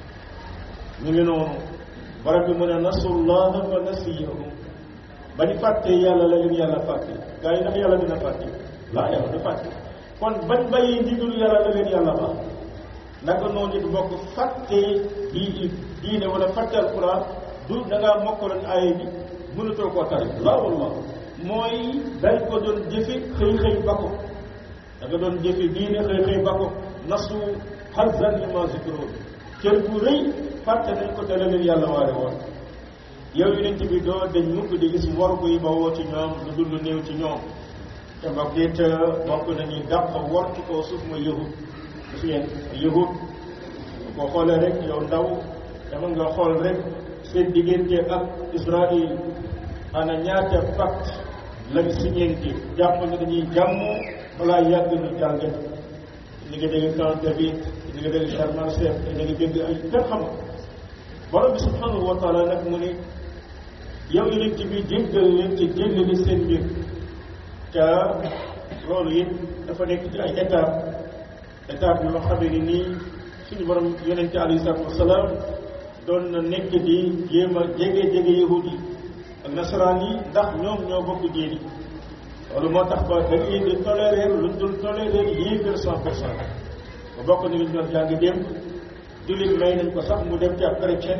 ñu ngi noonu borom bi mu ne nasullaha fa nasiyahum ba ñu fàttee yàlla la leen yàlla fàtte gaa yi ndax yàlla dina fàtte laa yàlla du fàtte kon bañ bàyyi ndigalu yàlla la leen yàlla baax naka noonu it bokk fàttee di diine wala fàtte alquran du da ngaa mokkaloon aaya bi mënatoo koo tari laa wallah mooy dañ ko doon jëfe xëy xëy ba ko da nga doon jëfe diine xëy xëy ba ko nasu hazan li ma zikroon cër bu rëy fàtte nañ ko te la leen yàlla waare woon yow yonent bi doo dañ mukk di gis wor buy bawoo ci ñoom lu dul lu néew ci ñoom te mbokk it bokk nañuy dàq wor ci kaw suuf mooy yahud gis ngeen yahud boo xoolee rek yow ndaw dama nga xool rek seen diggante ak Israël ana ñaata pacte lañ signenti jàmm ne dañuy jàmm balaa yàgg ñu jàngat ñu ngi dégg Camp David ñu ngi dégg Sharm el-Sheikh ñu ngi dégg ay kenn xamul borom bi subhanahu wa taala nag mu ne yow yonent bi jéggal leen ci jëllali seen mbir te loolu it dafa nekk ci ay étape étape yoo xamee ni nii suñu borom yonent alayhi salaatu wasalaam doon na nekk di jéem a jege jege yahud yi ak nasaraan yi ndax ñoom ñoo bokk diini loolu moo tax ba da ngay di tolérer luñ dul tolérer yéefér cent pour cent ba bokk na luñ doon jàng démb jullit may nañ ko sax mu dem ci ab chrétien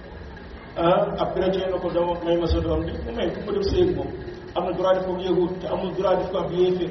ah ab chrétien na ko doom may ma sa doom bi mu may ku ko def séeg moom am na droit def ko yahud te amul droit def ko ab yéefér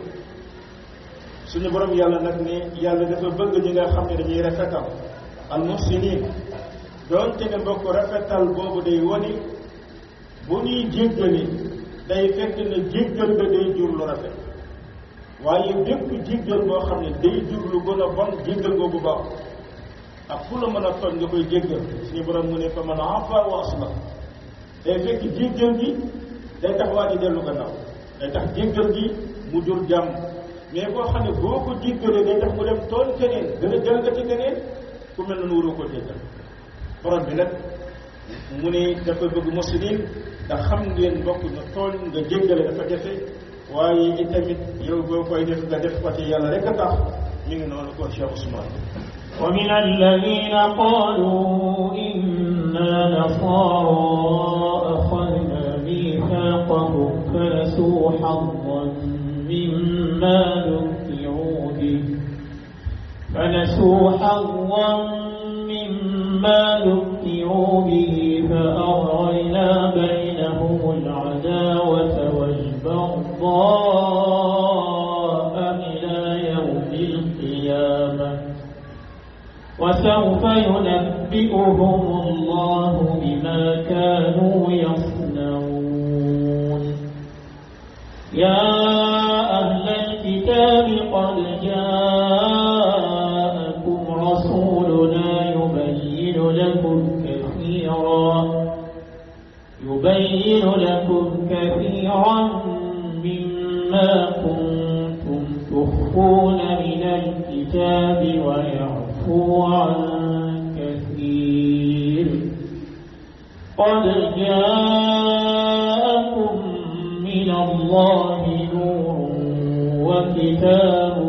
suñu borom yàlla nag ne yàlla dafa bëgg ñi nga xam ne dañuy rafetal al muhsinin doonte ne mbokk rafetal boobu day woni bu ñuy jéggale day fekk ne jéggal ba day jur lu rafet waaye bépp jéggal boo xam ne day jur lu gën a bon jéggal boobu baax ak fu la mën a tooñ nga koy jéggal suñu borom mu ne fa man afa wa aslah day fekk jéggal gi day tax waa ji dellu gannaaw day tax jéggal gi mu jur jàmm mais boo xam ne boo ko jéggalee day tax mu dem tooñ keneen gën a jalgati keneen ku mel noonu waroo koo jéggal borom bi nag mu ne dafa bëgg muslimin ndax xam ngeen bokk na tooñ nga jéggale dafa jafe waaye itamit yow boo koy def nga def ko ci yàlla rek a tax mi ngi noonu kon Cheikh Ousmane ومن الذين قالوا إنا نصارى أخذنا ميثاقهم فنسوا حظا مما ذكروا به فنسوا حظا مما ذكروا به فأغرينا بينهم العداوة والبغضاء إلى يوم القيامة وسوف ينبئهم الله بما كانوا يصنعون يا أهل الكتاب قد جاءكم رسولنا يبين لكم كثيرا يبين لكم كثيرا مما كنتم تخفون من الكتاب ويعفو عن كثير قد جاءكم من الله نور وكتاب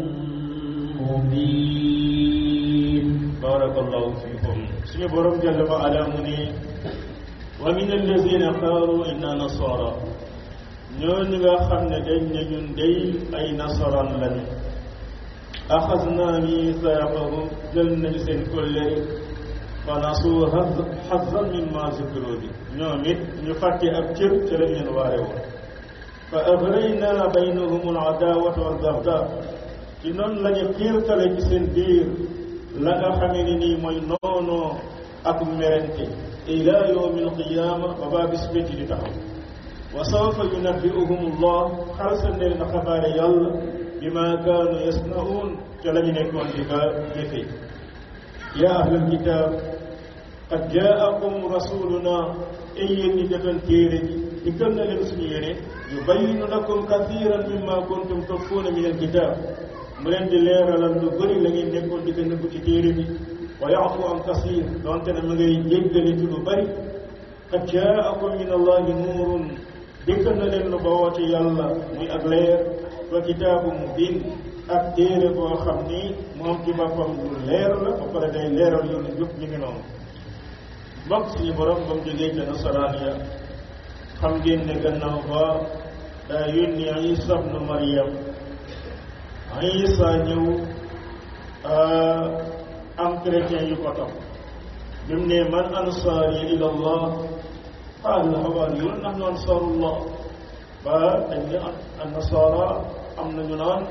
مبين بارك الله فيكم سمي بروم جل وعلا مني ومن الذين قالوا إنا نصارى ñooñu nga xam ne dañ ne ñun day ay nasaraan lañu axasna misaaqahum jël nañu seen kóllëre fa nasu xazan mimma zukiro bi ñoom it ñu fàtte ab cër ca lañ leen waare woon fa agrayna baynahum al adawata wal bagda ci noonu la ñu xiirtale ci seen biir la nga xamee ni nii mooy noonoo ak merente ila yawmi alqiyama ba baa bis pécc di taxaw wa sawfa yunabbi'uhum allah xalsal leen na xabaare yàlla bima kaanu yasnaun ca la ñu nekkoon di ka jëfe yaa ahlal kitab qad jaakum rasuluna ay yéen ñi defoon téere ji dikkal na leen suñu yéene yubayyinu lakum kathiran mimma kuntum tukhfuuna min alkitab mu leen di leeralal lu bëri la ngeen nekkoon di ko nëbbu ci téere bi wa yaafu an kasir donte ne ma ngay jéggale ci lu bëri qad jaakum min allahi nuurun dikkal na leen lu bawoo ci yàlla muy ak leer wa kitaabu mubin ak téere boo xam ni moom ci boppam lu leer la ba pare day leeral yoonu jub ñu ngi noonu mbokk suñu borom ba mu jógee ca nasaraan ya xam ngeen ne gannaaw ba daa yónni Isa ibnu Maryam Isa ñëw am chrétien yu ko topp bi mu ne man ansaari ila allah qaala hawaariyuun nahnu ansaarullah ba dañ ne an nasaara am nañu naan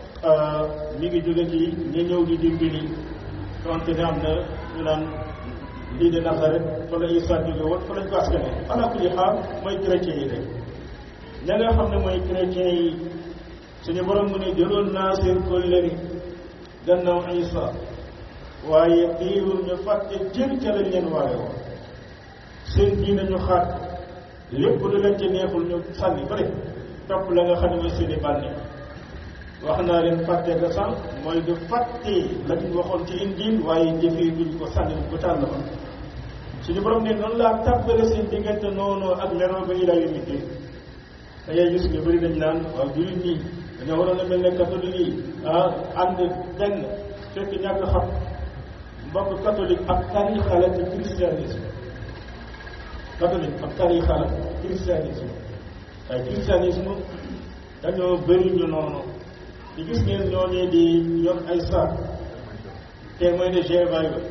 mi ngi jóge ci ñi ñëw di dimbali donte ne am na ñu naan lii de Nasaret fa la Isa jóge woon fa lañ ko askane ala kulli xaal mooy chrétien yi rek ña nga xam ne mooy chrétien yi suñu borom mu ne jëloon naa seen kóllëre gannaaw Isa waaye teewul ñu fàtte jël ca lañ leen waare woon seen diine ñu xaat lépp lu leen ci neexul ñu sànni bëri topp la nga xam ne mooy seeni bànni wax naa leen fàtte ga sànq mooy du fàtte la ñu waxoon ci injil waaye jëfee duñ ko sànni bu tànn ba suñu borom ne noonu laa tàbbale seen diggante noonu ak meroo ba ilaa yawmi diin da ngay gis ñu bëri dañ naan waaw jullit ñi dañoo waroon a mel ne catholique yi ah ànd benn fekk ñàkk xam mbokk catholique ak tariixa la ci christianisme catholique ak tariixa la christianisme waaye christianisme dañoo bëri ñu noonu di gis ngeen ñooñee di yor ay saak témoin de Jéhovah la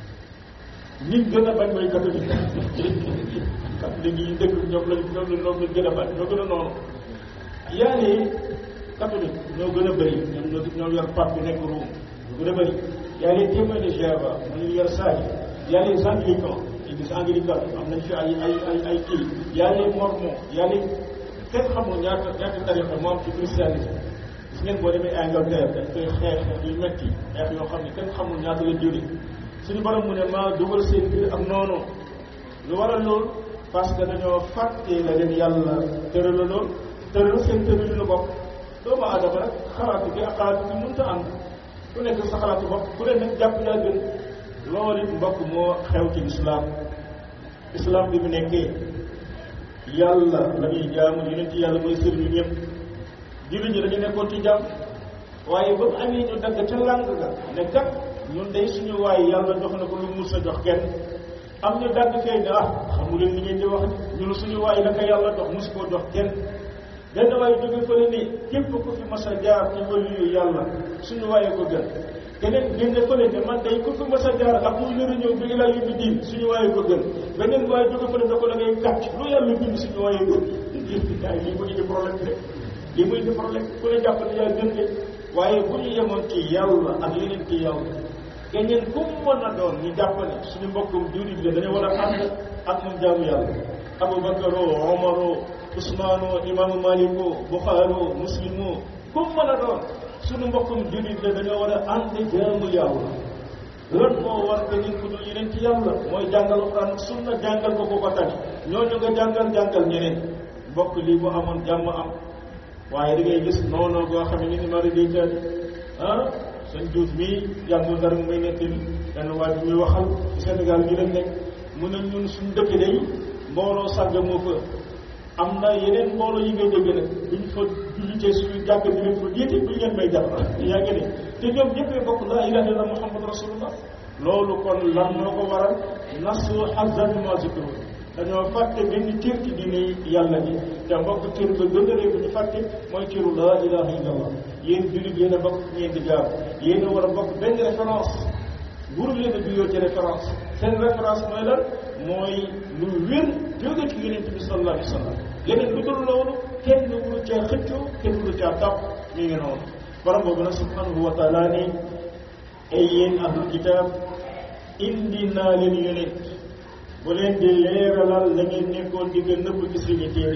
nit gën a bañ mooy catholique catholique yi dëkk ñoom lañ ñoom la ñoom lañ gën a bañ ñoo gën a noonu yaani catholique ñoo gën a bëri ñoom ñoo ñoo yor pape bi nekk Rome ñoo gën a bëri yaa les témoins de Jéhovah mu ngi yor saa yi yaa les anglicans église anglicane am nañ fi ay ay ay ay kii yaa les mormons yaa les kenn xamul ñaata ñaata tarixa moo am ci christianisme gis ngeen boo demee Angleterre dañ koy xeex yu metti xeex yoo xam ne kenn xamul ñaata la jëlee suñu borom mu ne maa dugal seen biir ak noonu lu waral loolu parce que dañoo fàtte la leen yàlla tërala lool tëral seen tërali lu bopp doomu aadama rek xalaatu bi ak xalaatu bi mënta ànd ku nekk sa xalaatu bopp ku leen nag jàpp yaa gën loolu it mbokk moo xew ci islam islam bi mu nekkee yàlla la ñuy jaamu yonent yàlla mooy sëriñu ñëpp jullit ñi dañu nekkoon ci jàmm waaye ba mu amee ñu dagg ca làng ga ne kat ñun day suñu waay yàlla jox na ko lu mus a jox kenn am ñu dagg fee ne ah xamu leen li ngeen di wax ñun suñu waay la ko yàlla dox mosu koo dox kenn benn waay jóge fële ni képp ku fi mas a jaar ci waliyu yàlla suñu waaye ko gën keneen génne fële ne man day ku fi mas a jaar ak muy lëra ñëw bi ilaa yóbbi diin suñu waaye ko gën beneen waaye jóge fële da ko da ngay gàcc lu yàlla bind suñu waaye gën gaay lii mu indi problème bi rek lii mu indi problème ku ne jàpp ne yaa gën de waaye bu ñu yemoon ci yàlla ak yeneen ci yàlla keneen ku mu mën a doon ñu jàpp ne suñu mbokkum jullit la dañu war a ànd ak moom jaamu yàlla Abubakar Omar Usmaano imaamu Maliko Buxaaro Muslimo ku mu mën a doon suñu mbokkum jullit la dañoo war a ànd jaamu yàlla lan moo war que nit ku dul yeneen ci yàlla mooy jàngal Alxuraan ak sunna jàngal ko ko ko tani ñooñu nga jàngal jàngal ñeneen mbokk lii bu amoon jàmm am waaye da ngay gis noonu boo xam ne ni mari day taati ah seen juuf mii yàggul dara mu may nettali benn waay bi muy waxal ci Sénégal gi lañ nekk mu ne ñun suñu dëkk day mbooloo sàgg moo fa am na yeneen mbooloo yi ngay dégg nag duñ fa jullitee suñu jàkk di leen fa jiite duñ leen may jàpp yaa ngi ne te ñoom ñëppee bokk laa ilaha illa muhammad rasulullah loolu kon lan moo ko waral nasu hazan ma zikru dañoo fàtte benn cër ci diine yàlla ji te mbokk cër ba gën a réew ñu fàtte mooy cëru laa ilaha illallah yéen jullit yéen a bokk ñeen di jaar yéen a war a bokk benn référence buru leen a juyoo ci référence seen référence mooy lan mooy lu wér jóge ci yonent bi sallallahu alayhi wa sallam leneen lu dul loolu kenn wulu caa xëccoo kenn wulu caa tàpp mi ngi noonu borom boobu nag subhanahu wa taala ni ay yéen ahlul kitab indi naa leen yonent bu leen di leeralal la ngeen nekkoon di nga nëbb ci seeni téere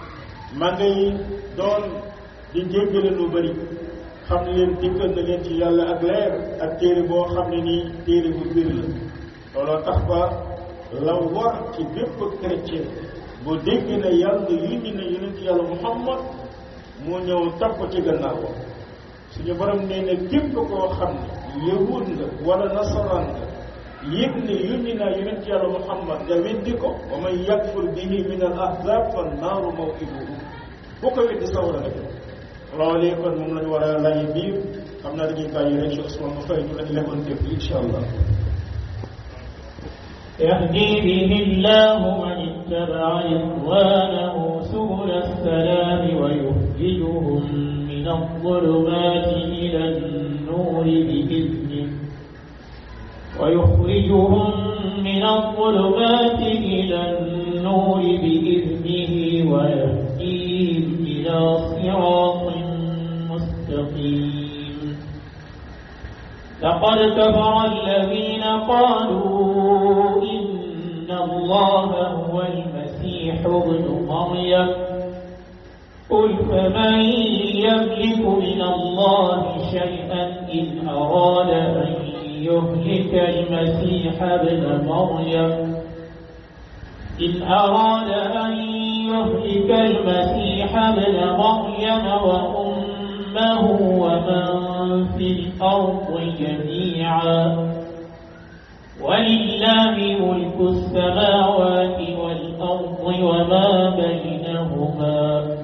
ma ngay doon di jéggale lu bëri xam ne leen dikkal na leen ci yàlla ak leer ak téere boo xam ne nii téere bu bir la looloo tax ba la war ci bépp chrétien bu dégg na yàlla yindi na yonent yàlla muhammad mu ñëw topp ci gannaaw suñu borom nee na képp koo xam ne yahud nga wala nasaraan nga yëg ne yónni naa yonent yàlla muhammad nga weddi ko wa man yakfur bihi min al ahzab fa naaru mawqiduhu bu ko weddi sawara nga jëm loolee kon moom lañu war a lay biir xam naa dañuy bàyyi rek ci Ousmane mu fay ñu lañ lekkoon dégg incha allah يهدي به الله من اتبع رضوانه سبل السلام ويخرجهم من الظلمات إلى النور بإذنه ويخرجهم من الظلمات إلى النور بإذنه ويهديهم إلى صراط مستقيم لقد كفر الذين قالوا إن الله هو المسيح ابن مريم قل فمن يملك من الله شيئا إن أراد أن يهلك المسيح ابن مريم إن أراد أن يهلك المسيح ابن مريم وأمه ومن في الأرض جميعا ولله ملك السماوات والأرض وما بينهما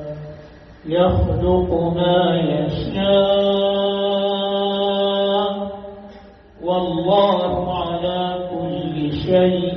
يخلق ما يشاء والله على كل شيء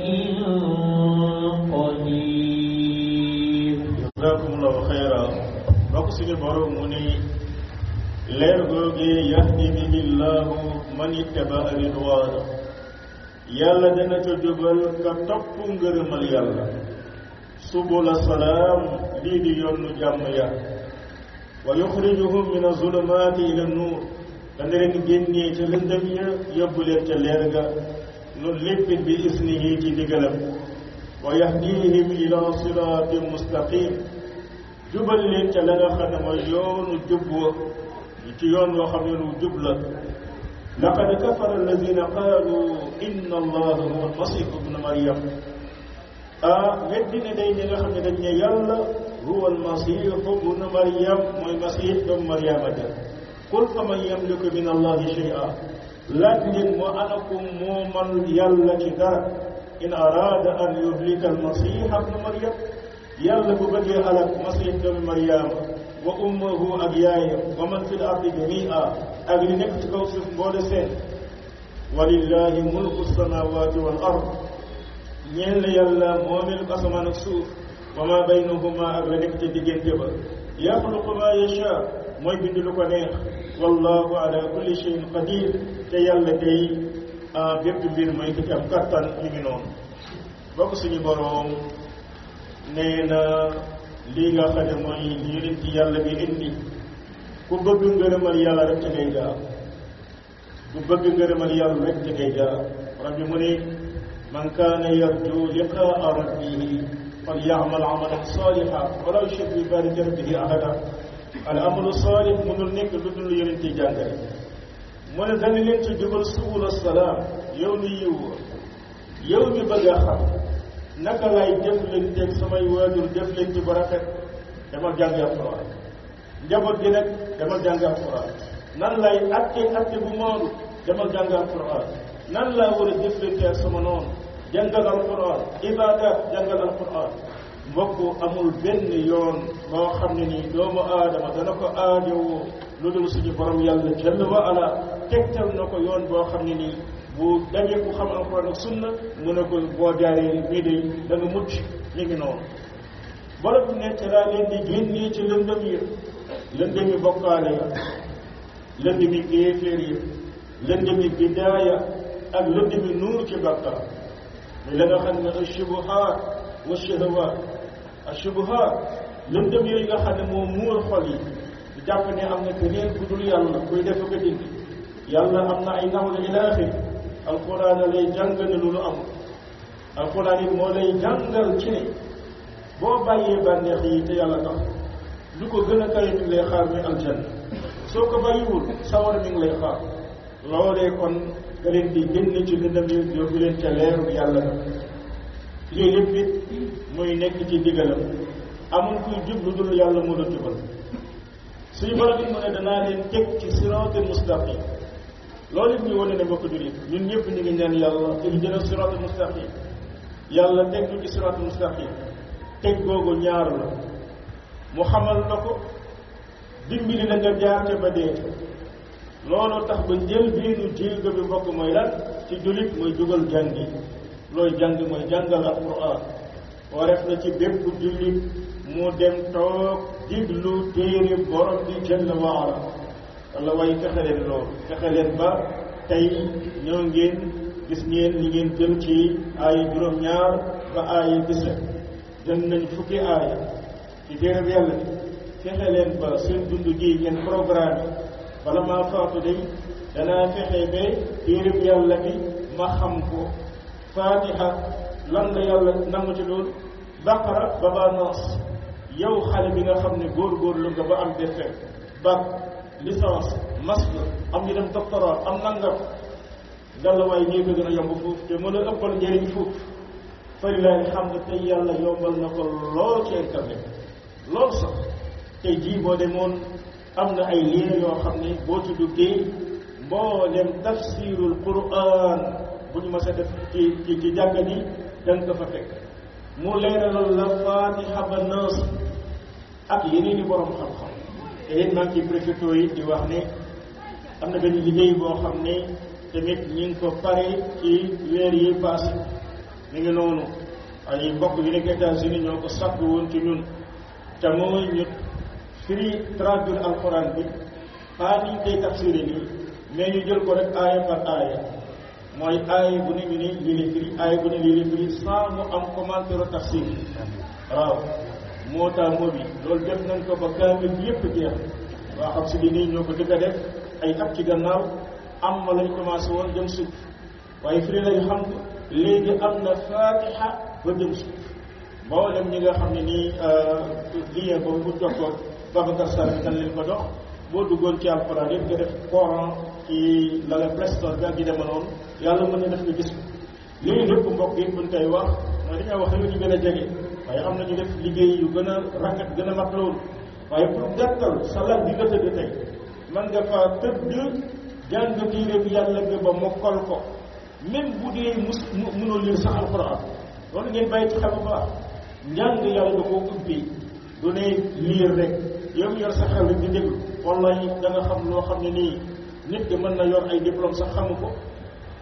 قدير jazakumullahu xayra bokk suñu borom mu ni leer googee yahdi bihi llahu man ittaba ridwaana yàlla dana ca jubal ka topp ngërëmal yàlla subula salaam lii di yoonu jàmm ya wa yuxrijuhum min azulumaati ila nuur dana leen génnee ca lëndëm ya yóbbu leen ca leer ga loolu lépp bi isnihi ci ndigalam wa yahdihim ila siraatin mustaqim jubal leen ca la nga xam ne mooy yoonu jub wa ci yoon yoo xam ne lu jub la laqad kafara alladina qaalu inna allaha huwa almasihu ibnu maryam ah weddi ne day ñi nga xam ne dañ ne yàlla huwa almasihu ibnu maryam mooy masih doomu maryama ja qul fa man yamliku min allahi shay'a laaj leen moo anakum moo man yàlla ci dara in araada an yuhlika almasiha ibnu maryam yàlla bu bëggee alak masih doomu maryama wa ummuhu ak yaayam wa man fi l ardi jamia ak li nekk ci kaw suuf mboole seen walillahi mulku samawati wal ard ñeel na yàlla moomeel ko asamaan ak suuf wa ma baynahuma ak la nekk ca diggante ba yaxluqu ma yacha mooy bind lu ko neex wallahu ala kulli cheyin qadir te yàlla day bépp mbir mooy ko ci am kattan mi ngi noonu bokk suñu boroom nee na lii nga xam ne mooy li yonent yàlla bi indi ku bëgg ngërëmal yàlla rek ci ngay jaar ku bëgg ngërëmal yàlla rek ci ngay jaar rabbi mu ne man kaana yarju liqaa rabbihi fal yaamal amalan saaliha wala yushrik bi ibadati rabbihi ahada al amalu saalih mënul nekk lu dul yonent yi jàngale mu ne dana leen ci jubal subul salaam yow ni yiw yow mi bëgg a xam naka lay jëflanteeg samay waajur jëflante bu rafet dama jàngi alquran njaboot gi nag dama jàngi alquran nan lay atte atte bu maandu dama jàngi alquran nan laa war a jëflante ak sama noonu jàngal alquran ibada jàngal alquran mbokk amul benn yoon boo xam ne nii doomu aadama dana ko aajowoo lu dul suñu borom yàlla jalla wa ala tegtal na ko yoon boo xam ne nii bu dajee ku xam alquran ak sunna mu ne ko boo jaaree nii de da nga mucc mi ngi noonu borom bi nekk laa leen di génnee ci lëndëm yi lëndëm yi bokkaale ya lëndëm yi kéeféer yi lëndëm yi bidaaya ak lëndëm yi nuur ci bakkaar la nga xam ne ashubuhaat wa shahawaat ashubuhaat lëndëm yooyu nga xam ne moo muur xol yi di jàpp ne am na keneen ku dul yàlla kuy def ko dindi yàlla am na ay nawle ilaaxir alquran lay jàngal ne loolu amul alquran it moo lay jàngal ci ne boo bàyyee bànneex yi te yàlla tax lu ko gën a kawe mi ngi lay xaar muy aljanna soo ko bàyyiwul sawar mi ngi lay xaar loolee kon nga leen di génn ci lëndëm yi yóbbu leen ca leeru yàlla ga lii lépp it muy nekk ci digalam amul kuy jub lu dul yàlla moo la jubal suñu borom it mu ne danaa leen teg ci siraatal mustaqim loolu it ñu wane ne mbokk jullit ñun ñëpp ñu ngi ñaan yàlla ihdina siraatal mustaqim yàlla teg ñu ci siraatal mustaqim teg googu ñaar la mu xamal la ko dimbali la nga jaarte ba dee looloo tax ba njël biinu jéego bi mbokk mooy lan ci jullit mooy dugal jàngi looy jàng mooy jàngal alquran wareef na ci bépp jullit mu dem toog diglu téere borom bi jalla waala walla way fexe leen loolu fexe leen ba tey ñoo ngeen gis ngeen li ngeen jël ci aaya juróom-ñaar ba aaya dix-sept jël nañ fukki aaya ci téere bi yàlla bi fexe leen ba seen dund gi ngeen programme bala maa faatu day danaa fexe ba téere bi yàlla bi ma xam ko faatiha lan la yàlla nangu ci loolu baqara ba baa naas yow xale bi nga xam ne góor-góorlu nga ba am defee bac licence master am ñu dem doctorat am nangam ngallaawaay ñii ko gën a yomb foofu te mën a ëppal njëriñ foofu farilaay xam nga tey yàlla yombal na ko lool ci internet lool sax tey jii boo demoon am na ay liina yoo xam ne boo ci duggee mboolem tafsirul quran bu ñu mës a def ci ci ci jàkka ji da nga ko fa fekk mu leeralal la fatiha ba naas ak yeneen i borom xam-xam te it maa ngi ci préfecture yi di wax ne am na benn liggéey boo xam ne tamit ñi ngi ko pare ci weer yi passé mi ngi noonu ay mbokk yu nekk États-Unis ñoo ko sàkk woon ci ñun te mooy ñu firi traduire alxuraan bi pas ni ñu koy tafsiré nii mais ñu jël ko rek aaya par aaya mooy aaya bu ne ñu ne lii la firi aaya bu ne lii la firi sans mu am commentaire tafsir waaw moo tax moo bi loolu def nañ ko ba kaamil bi yëpp jeex waa xam si di nii ñoo ko dëgg a def ay at ci gannaaw am ma lañ commencé woon jëm suuf waaye firi lañ xam léegi am na fatiha ba jëm suuf mboolem ñi nga xam ne nii lien boobu bu jox ko Babacar Sarr bi dañ leen ko dox boo duggoon ci alxuraan yëpp nga def Coran ci la la Play Store bi ak yi dema noonu yàlla mën na def nga gis ko lii lépp mbokk yi buñ koy wax mooy dañoo wax lu ñu gën a jege waaye am na ñu def liggéey yu gën a rafet gën a mat loolu waaye pour gàttal salaat bi nga tëdd tey man nga faa tëdd jàng téere bi yàlla nga ba mokkal ko même bu dee mus mënoo lire sax alxuraan loolu ngeen bàyyi ci xel bu baax njàng yàlla da koo ubbi du ne lire rek yow yor sa xel rek di déglu wallahi da nga xam loo xam ne nii nit ki mën na yor ay diplôme sax xamu ko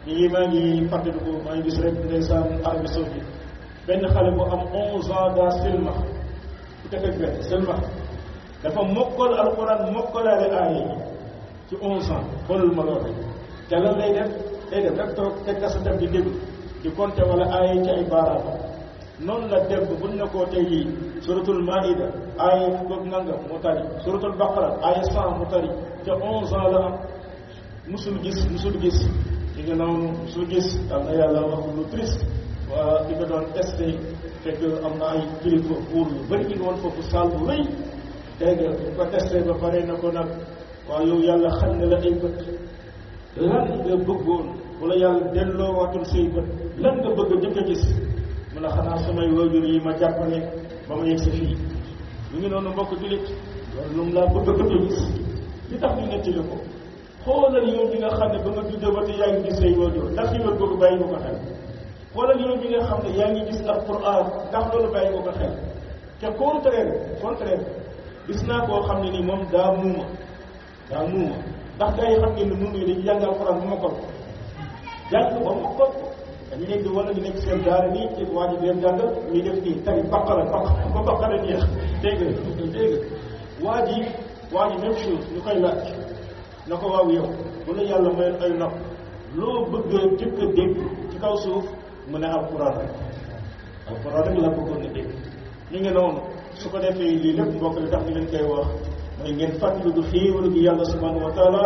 ñu ngi maa ngi fàttaliku maa ngi gis rek ndeysaan Arabie Saoudite benn xale bu am 11 ans daa silmax ku teg ak benn silmax dafa mokkal alquran mokkalaale aaya yi ci 11 ans xoolal ma loolu te lan lay def day def rek toog teg kasatam di déglu di compter wala aaya yi ci ay baaraam noonu la dem buñ ne koo tey jii suratul maida aaya fukk nangam mu tari suratul baqara aaya 100 mu tari te 11 ans la am musul gis musul gis li nga noonu musul gis am na yàlla wax lu triste waa di ko doon testé fekk am na ay kilifa pour yu bëri ñu ngi woon foofu saal bu rëy dégg nga bu ko testé ba pare na ko nag waaw yow yàlla xam ne la ay bët lan nga bëggoon wala yàlla delloo waatul say bët lan nga bëgg a jëkk a gis mu ne xanaa samay waajur yi ma jàppale ba ma yegg si fii mu ngi noonu mbokk jullit loolu lu mu laa bëgg a bëgg a gis li tax ñu nettali ko xoolal yow bi nga xam ne ba nga juddoo ba te yaa ngi gis say waajur ndax yi wër boobu bàyyi nga ko xel xoolal yow bi nga xam ne yaa ngi gis alquran ndax loolu bàyyi nga ko xel te contraire contraire gis naa koo xam ne nii moom daa muuma daa muuma ndax gars yi xam ngeen ne muuma yi dañuy jàng alquran bu ma ko jàng ba ma ko dañu nekk di wala ñu nekk seen daara nii ci waa ji leen jàngal ñuy def nii tari baqara baqara ba baqara jeex dégg nga dégg nga waa ji waa ji même chose ñu koy laaj na ko waaw yow bu la yàlla mayoon ay nopp loo bëgg a jëkk a dégg ci kaw suuf mu ne alquran rek alquran rek la bëggoon a dégg ñu ngi noonu su ko defee lii lépp mbokk li tax ñu leen koy wax mooy ngeen fàttali du xéewalu gi yàlla subhanahu wa taala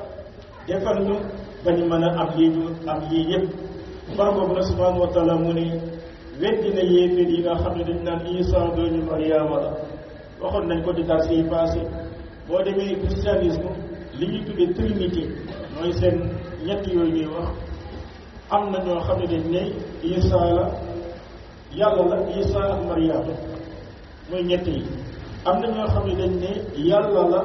defal ñu ba ñu mën a am lii ñu am lii yëpp bar boobu na subhanahu wa taala mu ne weddi na yéeféer yi nga xam ne dañ naan Isa dooñu Mariama la waxoon nañ ko di tas yi passé boo demee christianisme li ñuy tuddee trinité mooy seen ñett yooyu ñuy wax am na ñoo xam ne dañ ne Isa la yàlla la Isa ak Mariama mooy ñett yi am na ñoo xam ne dañ ne yàlla la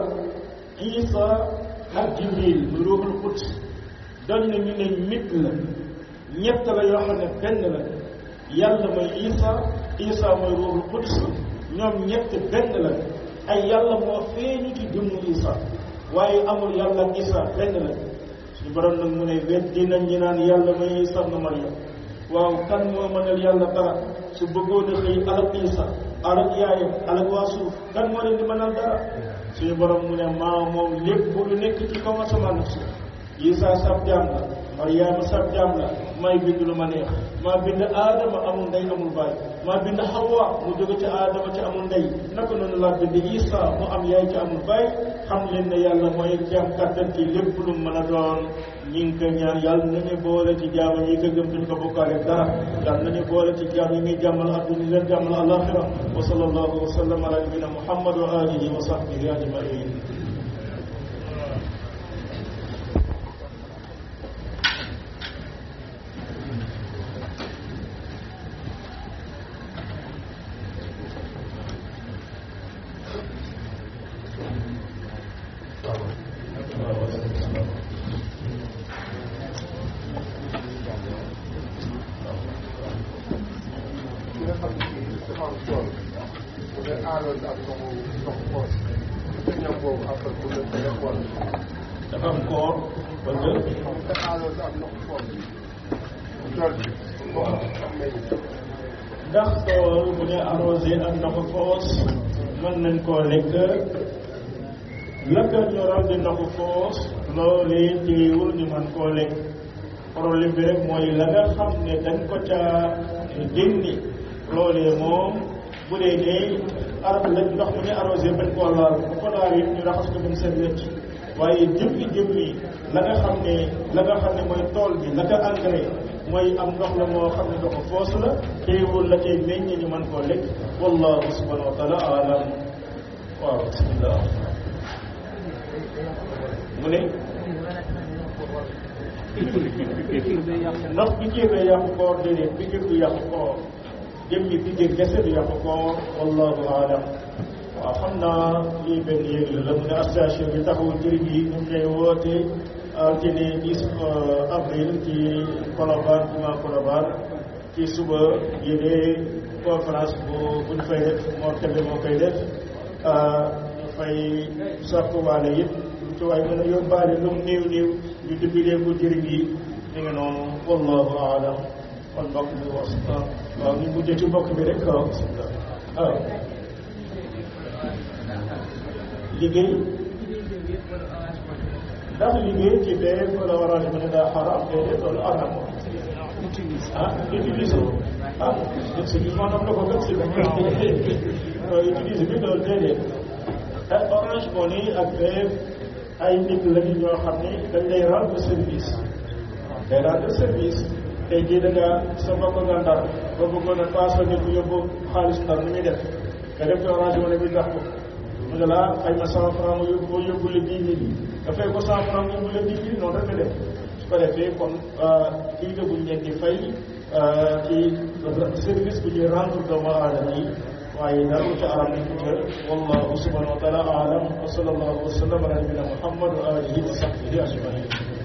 Isa ak Jibril mu ruuxul quds doon na ñu ne mit la ñett la yoo xam ne benn la yàlla mooy Isa Isa mooy ruuxul quds ñoom ñett benn la ay yàlla moo feeñu ci jëmmu Isa waaye amul yàlla ak Isa benn la suñu borom nag mu ne weddi nañ ñi naan yàlla mooy Isa na Maryam waaw kan moo mënal yàlla dara su bëggoon a xëy alak Isa alak yaayam alak waa suuf kan moo leen di mënal dara suñu borom mu ne maa moom lépp lu nekk ci kaw asamaan ak suuf Isa sab jaam la Mariama sab jaam la may bind lu ma neex maa bind aadama amul ndey amul baay maa bind Hawa mu jóge ci aadama ci amul ndey naka noonu laa bind Isa mu am yaay ci amul baay xam leen ne yàlla mooy jaam kàttan ci lépp lu mën a doon ñi ngi ko ñaan yàlla nañu boole ci jaam yi ko gëm duñ ko bokkaale dara yàlla nañu boole ci jaam yi ngi jàmmal adduna yi leen jàmmal alaxira wa sallallahu wa sallam ala nabina muhammad wa alihi wa sahbihi ajmain dafa am koor wala ndax tool bu ñu arrosé ak ndoxu foos mën nañ koo lekk la ko ñoral di ndoxu foos loolee téewul ñu mën koo lekk problème bi rek mooy la nga xam ne dañ ko caa génni loolee moom bu dee dee ar la ndox mu ñu arrosé bañ koo laal bu ko laal it ñu raxas ko ba mu set wecc waaye jëmmi jëmmi la nga xam ne la nga xam ne mooy tool bi la ko engrais mooy am ndox la moo xam ne ndoxu foos la téewul la cay meññ ñu mën koo lekk wallahu subhanahu wa taala alam waaw bismillah mu ne ndox pikiir day yàqu koor déedéet pikiir du yàqu koor jëmmi pikiir kese du yàqu koor wallahu alam waaw xam naa lii benn yéeg la la mu ne association bi taxawu jëriñ yi ñu ngi koy woote altine 10 avril ci Colobane juma Colobane ci suba yéene conférence bu buñ fay def moo tebe moo koy def ñu fay soppiwaale yëpp ci waay mën a yóbbaale lu mu néew néew ñu dimbalee ko jëriñ yi mi ngi noonu wallahu aalam kon mbokk bi was waaw ñu mujjee ci mbokk bi rek waaw bismillah waaw liggéey ndax liggéey ci bee wala waral mu ne daa xaraam déedéet loolu araam ah utiliser ah si maanaam la ko gën si utiliser bi loolu déedéet te orange money ak bee ay nit lañu ñoo xam ne dañ lay rendre service day rendre service tey jii da nga sa mbokk nga ndar ba bëggoon a paasal nit bu yóbbu xaalis ndar ni muy def nga def ci orange money bi jox ko mu ne la xëy na cent franc mu yóbbu boo yóbbu la dix mille dafay ko cent franc yóbbu la dix mille noonu rek la def su ko defee kon lii la buñ leen di fay ci service bu ñuy rendre doomu aadama yi waaye dara lu ca aram nañ ca wallahu subhanahu wa taala alam wa sallallahu wa sallam ala nabina muhammad wa alihi wa sahbihi ajmain